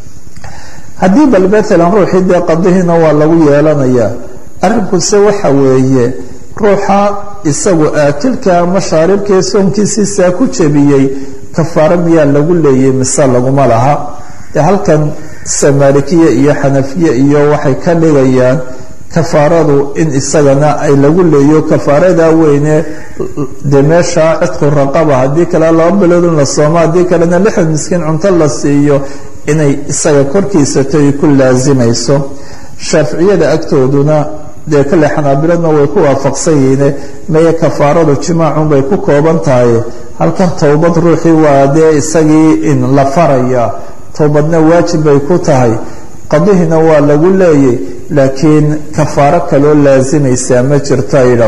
haddii bal maalan ruuxii dee qadihiina waa lagu yeelanayaa arrinkuse waxa weeye ruuxa isagu aakilka ama shaaribkaee soomkiisiisaa ku jebiyey kafaaro miyaa lagu leeyay mise laguma laha dee halkan samaalikiya iyo xanafiye iyo waxay ka dhigayaan kafaaradu in isagana ay lagu leeyo kafaarada weyne dee meesha cidqu raqaba haddii kale laba bilood in la soomo haddii kalena lixdan miskiin cunto la siiyo inay isaga korkiisato ay ku laasimayso shaaficiyada agtooduna dee kale xanaabiladna way ku waafaqsan yihiine meye kafaaradu jimaacun bay ku kooban tahay halkan towbad ruuxii waa dee isagii in la faraya towbadna waajib bay ku tahay qadihina waa lagu leeyay laakiin kafaaro kaloo laasimaysaa ma jirto aydha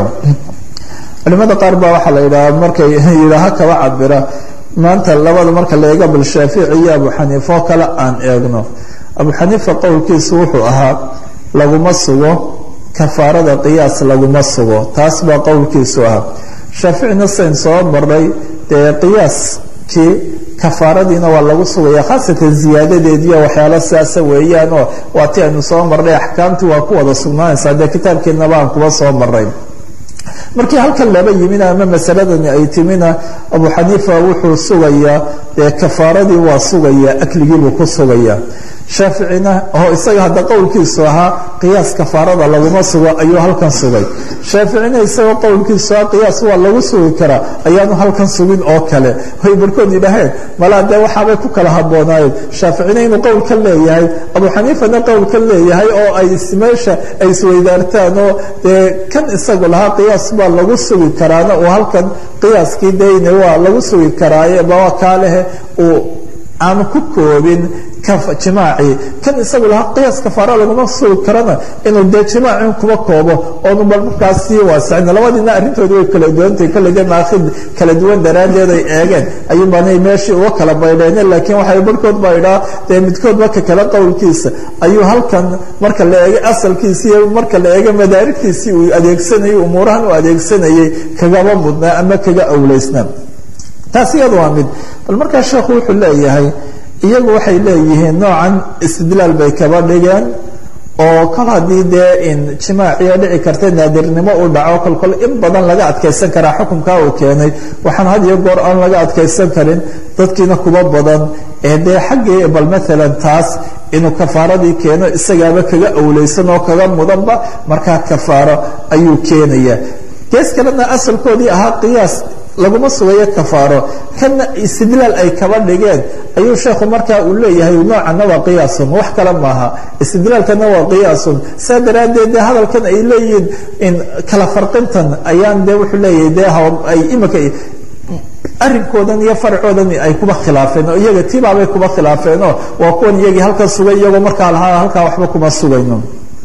culimada qaar baa waxaa la yidhaha markay yidhaaha kaba cabira maanta labada marka la eega bal shaafici iyo abu xaniifa oo kale aan eegno abu xaniifa qowlkiisu wuxuu ahaa laguma sugo kafaarada qiyaas laguma sugo taas baa qowlkiisu ahaa shaaficina sayn soo maray dee qiyaaskii kafaaradiina waa lagu sugaya khaasatan ziyaadadeediiyo waxyaalo sidaasa weeyaan oo waa ti aynu soo marnay axkaamtii waa ku wada sugnaanaysaa dee kitaabkeenaba aan kuba soo maray markii halkan laba yimina ama masaladani ay timina abu xaniifa wuxuu sugayaa dee kafaaradii waa sugayaa akligiibuu ku sugayaa shaaficina oo isaga hadda qowlkiisu ahaa qiyaas kafaarada laguma sugo ayuu halkan sugay shaaficina isagoo qowlkiisu ahaa qiyaas waa lagu sugi karaa ayaanu halkan sugin oo kale way barkood yidhaaheen malaa dee waxaabay ku kala haboonaayeen shaaficina inuu qowl ka leeyahay abu xaniifana qowl ka leeyahay oo ay meesha ay isweydaartaan oo dee kan isagu lahaa qiyaas baa lagu sugi karaana uu halkan qiyaaskii dayne waa lagu sugi karaaye baa kaalehe uu aanu ku koobin jimaaci kan isagu lahaa qiyaas kafaara laguma sugi karana inuu dee jimaacin kuba koobo oonu bal markaas sii waasicin labadiina arrintoodi way kala duwantahay kolle dee maakhid kala duwan daraaddeed ay eegeen ayuunbaanay meeshii uga kala baydheen laakiin waxay barhkood baa idhaa dee midkood marka kale qowlkiisa ayuu halkan marka la eegay asalkiisii iyo marka la eegay madaarigtiisii uu adeegsanayay umuurahan uu adeegsanayay kagaba mudnaa ama kaga awleysnaa taas iyada waa mid bal markaa sheekhu wuxuu leeyahay iyagu waxay leeyihiin noocan istidlaal bay kaba dhigeen oo kol haddii dee in jimaaciya dhici karta naadirnimo uu dhaco kolkol in badan laga adkaysan karaa xukunkaa uu keenay waxaan had iyo goor aan laga adkaysan karin dadkiina kuba badan ee dee xaggii bal maalan taas inuu kafaaradii keeno isagaaba kaga awleysan oo kaga mudanba markaa kafaaro ayuu keenaya gees kalena asalkoodii ahaa qiyaas laguma sugayo kafaaro kana istidlaal ay kaba dhigeen ayuu sheekhu markaa uu leeyahay noocana waa qiyaasun wax kale maaha istidlaalkana waa qiyaasun saa daraaddeed dee hadalkan ay leeyihiin in kala farqintan ayaan dee wuxuu leeyahay dee ay imika arinkoodan iyo farcoodan ay kuba khilaafeen oo iyaga tibaabay kuba khilaafeenoo waa kuwan iyagii halkan sugay iyagoo markaa lahaa halkaa waxba kuma sugayno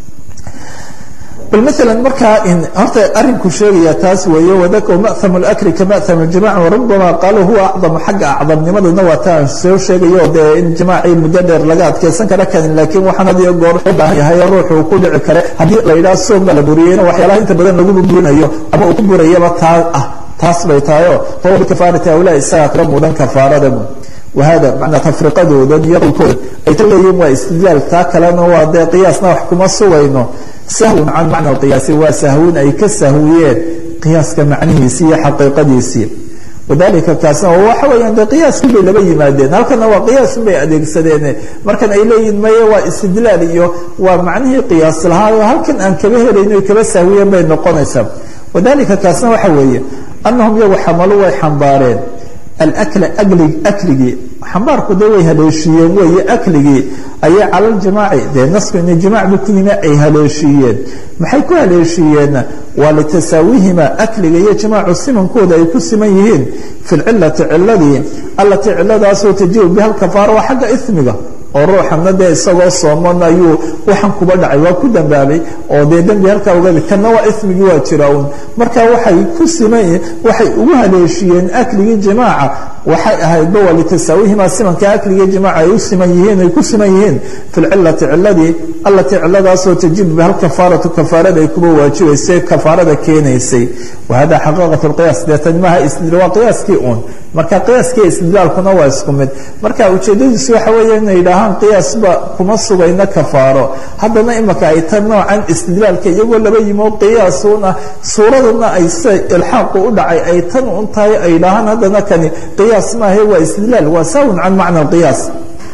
bal maala markaa horta arinku sheegaya taas weeye wadaka ma'ham اlakri ka ma'ham اljamac warubama qaaluu huwa acdamu xagga acdamnimaduna waa taan soo sheegayo dee in jimaacii muddo dheer laga adkaysan kara karin laakiin waxaan had iyo goor u baahan yahay ruuxuu ku dhici kare haddii la yidhaha soomba la buriyeyna waxyaalaha inta badan lagu burinayo ama uu ku burayaba taa ah taas bay tahayo fahuwa bikafaarati awlaa isagaa kala mudan kafaarada wahada macnaa tafriqadoodan iyo qowlkooda ay ta leeyihin waa istidlaal taa kalena waa dee qiyaasna wax kuma sugayno sahwun can macna alqiyaasi waa sahwin ay ka sahwiyeen qiyaaska macnihiisii iyo xaqiiqadiisii wadalika kaasna waxa weeyaan dee qiyaaskii bay laba yimaadeen halkana waa qiyaasun bay adeegsadeen markan ay leeyihin maye waa istidlaal iyo waa macnihii qiyaas lahaa halkan aan kaba helayno kaba sahwiyen bay noqonaysaa wadalika kaasna waxa weeye annahum iyagu xamalu way xambaareen alakla agli akligii xambaarku dee way haleeshiiyeen weeye akligii ayay cala ljimaaci dee nasku ina jimaac bu ku yimi ay haleeshiiyeen maxay ku haleeshiiyeenna waa litasaawihima akliga iyo jimaacu simankooda ay ku siman yihiin fi lcilati ciladii allatii ciladaasoo tajibu biha lkafaara waa xagga ismiga oo ruuxana dee isagoo sooman ayuu waxan kuba dhacay waa ku dambaabay oo dee dembi halkaa ogaada kana waa ismigii waa jira un marka waxay ku siman waxay ugu haleeshiyeen akligii jimaaca waxay ahaydba waa litasaawihima simanka akligii jimaaca ay u siman yihiin ay ku siman yihiin fi lcilati ciladii allatii ciladaasoo tajibu biha lkafaaratu kafaarada ay kuba waajibaysay kafaarada keenaysay wahada xaqiiqat lqiyaas deetan maaha waa qiyaaskii un marka qiyaaskii istidlaalkuna waa isku mid marka ujeedadiisu waxa weeye inay yidhaahaan qiyaasba kuma sugayna kafaaro haddana imaka ay ta noocan istidlaalka iyagoo laba yimo qiyaasuna suuraduna ay sida ilxaaqu u dhacay ay tan un tahay ay yidhaahaan haddana kani qiyaas maahe waa istidlaal waa saawun can macna qiyaas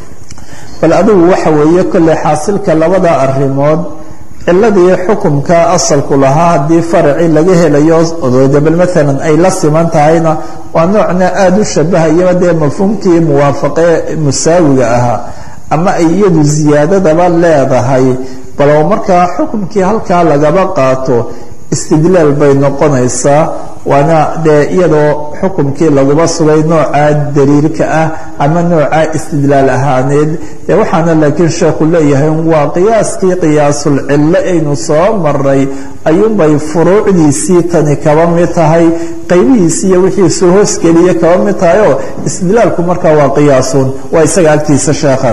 bal adigu waxa weeye kolley xaasilka labada arrimood ciladii xukumka asalku lahaa haddii faracii laga helayo dabel maalan ay la siman tahayna waa noocna aada u shabahayaba dee mafhuumkii muwaafaqee musaawiga ahaa ama ay iyadu ziyaadadaba leedahay balo markaa xukumkii halkaa lagaba qaato istidlaal bay noqonaysaa waana dee iyadoo xukumkii laguba sugay noocaa daliilka ah ama noocaa istidlaal ahaaneed dee waxaana laakiin sheekhu leeyahay waa qiyaaskii qiyaasul cillo aynu soo maray ayuunbay furuucdiisii tani kaba mid tahay qaybihiisii iyo wixii soo hoosgeliya kaba mid tahay oo istidlaalku markaa waa qiyaasun waa isaga agtiisa sheekha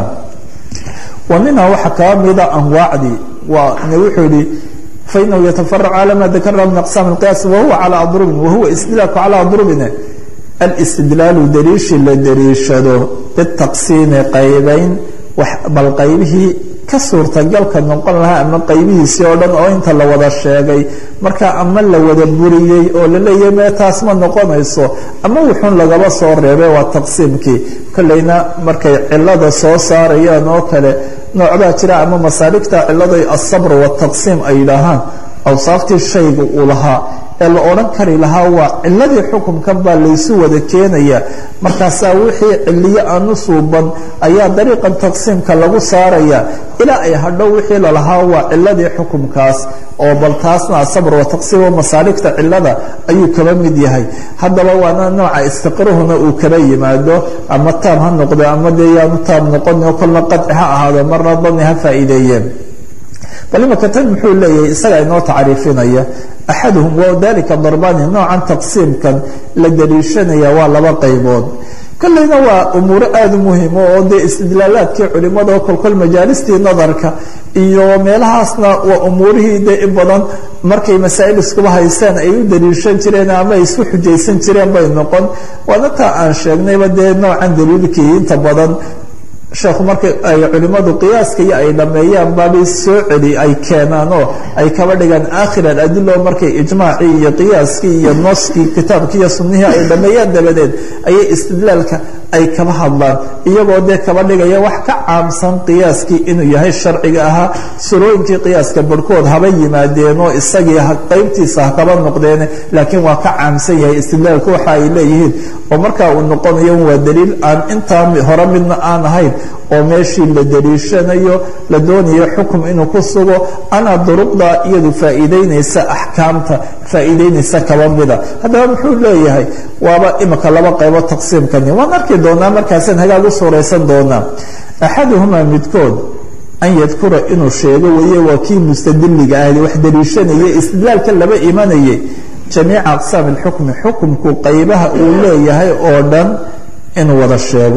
wa minha waxaa kaba mida anwaacdii waa wuxuu yihi fainahu yatafarac calى ma dakarna min aqsaam اqiyaas wahuwa calى adrubin wahuwa istidlaalku calى adrubin alistidlaalu daliishi la daliishado bitaqsiimi qaybayn bal qaybihii ka suurtagalka noqon lahaa ama qaybihiisii oo dhan oo inta la wada sheegay marka ama la wada buriyey oo la leeyahay mee taas ma noqonayso ama wuxuun lagaba soo reebay waa taqsiimkii kolleyna markay cilada soo saarayaan oo kale noocbaa jira ama masaaligta ciladay asabr wataqsiim ay yidhaahaan awsaaftii shayga uu lahaa ee la odhan kari lahaa waa ciladii xukunkan baa laysu wada keenaya markaasaa wixii ciliyo aanu suuban ayaa dariiqan taqsiimka lagu saaraya ilaa ay hadhow wixii lalahaa waa ciladii xukumkaas oo bal taasna asabr wataqsiim oo masaaligta cilada ayuu kaba mid yahay haddaba waana nooca istiqruhuna uu kaba yimaado ama taam ha noqdo ama dee yaanu taam noqon oo kolna qadci ha ahaado marna dani ha faa'iideeyeen bal imaka tan muxuu leeyahay isaga inoo tacriifinaya axaduhum wadalika darbani noocan taqsiimkan la daliishanaya waa laba qaybood kolleyna waa umuuro aada u muhimo oo dee istidlaalaadkii culimada oo kolkol majaalistii nadarka iyo meelahaasna waa umuurihii dee in badan markay masaa'il iskuba haystaan ay u daliishan jireen ama ay isku xujaysan jireen bay noqon waana taa aan sheegnayba dee noocan daliilkii inta badan sheekhu marka ay culimmadu qiyaaska iyo ay dhameeyaan baabay soo celi ay keenaan oo ay kaba dhigaan aakhir aladilo markay ijmaacii iyo qiyaaskii iyo nooskii kitaabkii iyo sunnihii ay dhameeyaan dabadeed ayay istidlaalka ay kaba hadlaan iyagoo dee kaba dhigaya wax ka caamsan qiyaaskii inuu yahay sharciga ahaa surooyinkii qiyaaska barhkood haba yimaadeen oo isagii qaybtiisa ha kaba noqdeen laakiin waa ka caamsan yahay istidlaalku waxa ay leeyihiin oo markaa uu noqonayo waa daliil aan intaa hore midna aan ahayn oo meeshii la daliishanayo la doonayo xukum inuu ku sugo ana duruqda iyadu faa'iideynaysa axkaamta faa'iideynaysa kaba mida haddaba muxuu leeyahay waaba imika laba qaybo taqsiimkani waan arki doonaa markaasaan hagaag u suuraysan doonaa axaduhumaa midkood an yadkura inuu sheego weeye waa kii mustadiliga ahd wax daliishanaya istidlaalka laba imanayay jamiica aqsaam alxukmi xukumku qaybaha uu leeyahay oo dhan inuu wada sheego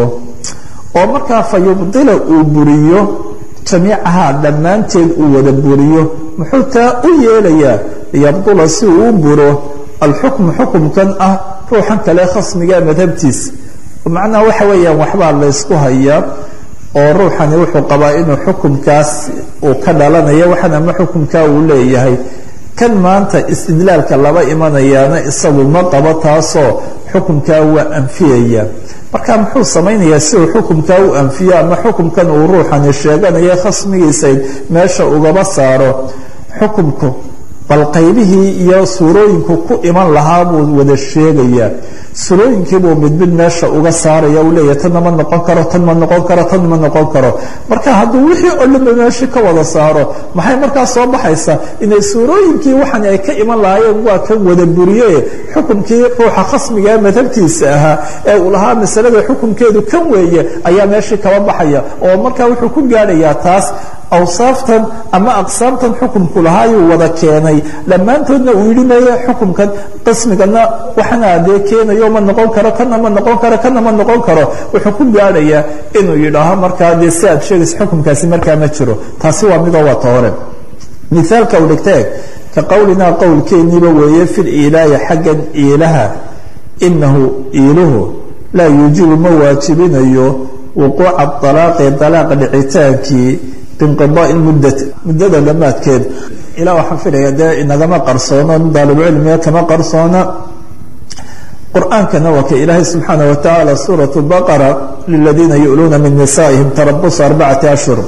oo markaa fa yubdila uu buriyo jamiicahaa dhammaanteed uu wada buriyo muxuu taa u yeelayaa liyabdula si uu u buro alxukmu xukumkan ah ruuxan kale khasmiga madhabtiisa macnaha waxa weeyaan waxbaa laysku hayaa oo ruuxani wuxuu qabaa inuu xukumkaas uu ka dhalanayo waxan ama xukumkaa uu leeyahay kan maanta istidlaalka laba imanayaana isagu ma qabo taasoo xukumkaa waa anfiyaya marka muxuu samaynayaa si uu xukumkaa u anfiyo ama xukumkan uu ruuxani sheeganaya khasmigiisa meesha ugaba saaro xukumku bal qaybihii iyo suurooyinku ku iman lahaa buu wada sheegayaa surooyinkiibuu mid mid meesha uga saaraya uu leeyahy tanna ma noqon karo tan ma noqon karo tan ma noqon karo marka hadduu wixii oo dhanba meeshii ka wada saaro maxay markaa soo baxaysaa inay suurooyinkii waxan ay ka iman lahaayeen waa kan wada buriye xukumkii ruuxa khasmigaa madhabtiisa ahaa ee uu lahaa masalada xukumkeedu kan weeye ayaa meeshii kaba baxaya oo markaa wuxuu ku gaadhayaa taas awsaaftan ama aqsaamtan xukumku lahaayuu wada keenay dhammaantoodna uu yidhi maya xukumkan qismigana waxana dee keenayo ma noqon karo kana ma noqon karo kana ma noqon karo wuxuu ku gaadhayaa inuu yidhaaho markaa dee si aad sheegaysa xukumkaasi markaa ma jiro taasi waa midoo wata hore mithaalka u dhigteeg ka qowlinaa qowlkeeniiba weeye fil iilaahi xaggan iilaha inahu iiluhu laa yuujibu ma waajibinayo wuquuca alaaqi dalaaqa dhicitaankii binqidaai muddati muddada dhammaadkeed ilaa waxaan filaya dee inagama qarsoono daalibcilmiga kama qarsoona qur-aankana waa ka ilaahay subxaana watacaala suurat baqara liladiina yu'luuna min nisaa'ihim tarabusu arbacati ashhur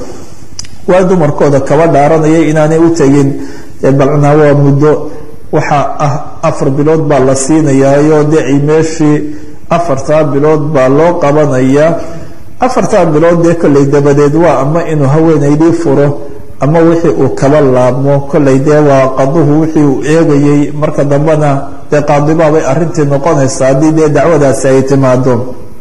waa dumarkooda kaba dhaaranaya inaanay u tegin balcnaa waa muddo waxaa ah afar bilood baa la siinayaayo dee ay meeshii afartaa bilood baa loo qabanayaa afartaa bilood dee kolley dabadeed waa ama inuu haweenaydii furo ama wixii uu kaba laabmo kolley dee waa qaduhu wixii uu eegayey marka dambena dee qaadibaabay arintii noqonaysa haddii dee dacwadaasi ay timaado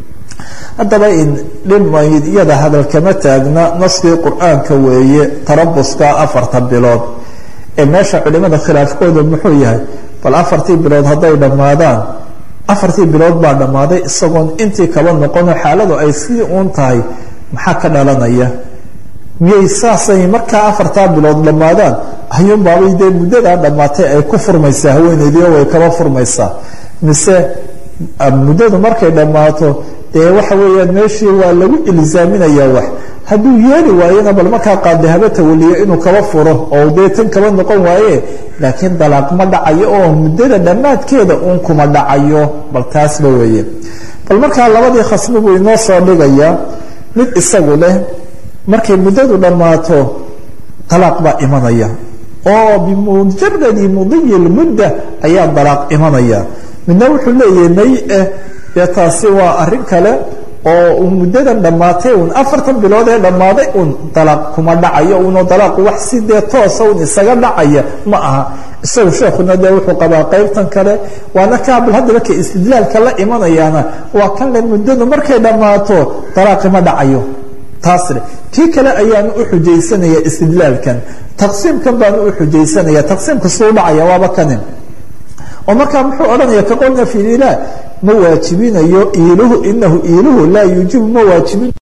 haddaba in dhimayd iyada hadal kama taagna naskii qur-aanka weeye tarabuska afarta bilood ee meesha culimada khilaafkooda muxuu yahay bal afartii bilood hadday dhammaadaan afartii bilood baa dhammaaday isagoon intii kaba noqono xaaladu ay sii uun tahay maxaa ka dhalanaya miyay saasay markaa afartaa bilood dhammaadaan ayuunbaabay dee muddadaa dhammaatay ay ku furmaysaa haweeneydii oo way kaba furmaysaa mise muddadu markay dhammaato dee waxa weeyaan meeshii waa lagu ilzaaminayaa wax hadduu yeeli waayena bal markaa qaadi haba tawaliyo inuu kaba furo oo dee tan kaba noqon waaye laakiin dalaaq ma dhacayo oo muddada dhammaadkeeda uun kuma dhacayo bal taasba weeye bal markaa labadii khasmi buu inoo soo dhigayaa mid isagu leh markay muddadu dhammaato dalaaq baa imanaya oo bimujaradi mudiyi lmudda ayaa dalaaq imanaya midna wuxuu leeyahay may eh dee taasi waa arrin kale oo uu muddadan dhammaatay un afartan bilood ee dhammaaday un dalaaq kuma dhacayo unoo dalaaqu wax si dee toosa un isaga dhacaya ma aha isagu sheekuna dee wuxuu qabaa qaybtan kale waana kaabal haddaba ka istidlaalka la imanayaana waa kan le muddadu markay dhammaato dalaaqi ma dhacayo taasle kii kale ayaanu u xujaysanaya istidlaalkan taqsiimkan baanu u xujaysanaya taqsiimka suu dhacaya waaba kanin oo markaa muxuu odhanaya ka qolna fi lilah ma waajibinayo iiluhu inahu iiluhu laa yuujibu ma waajibin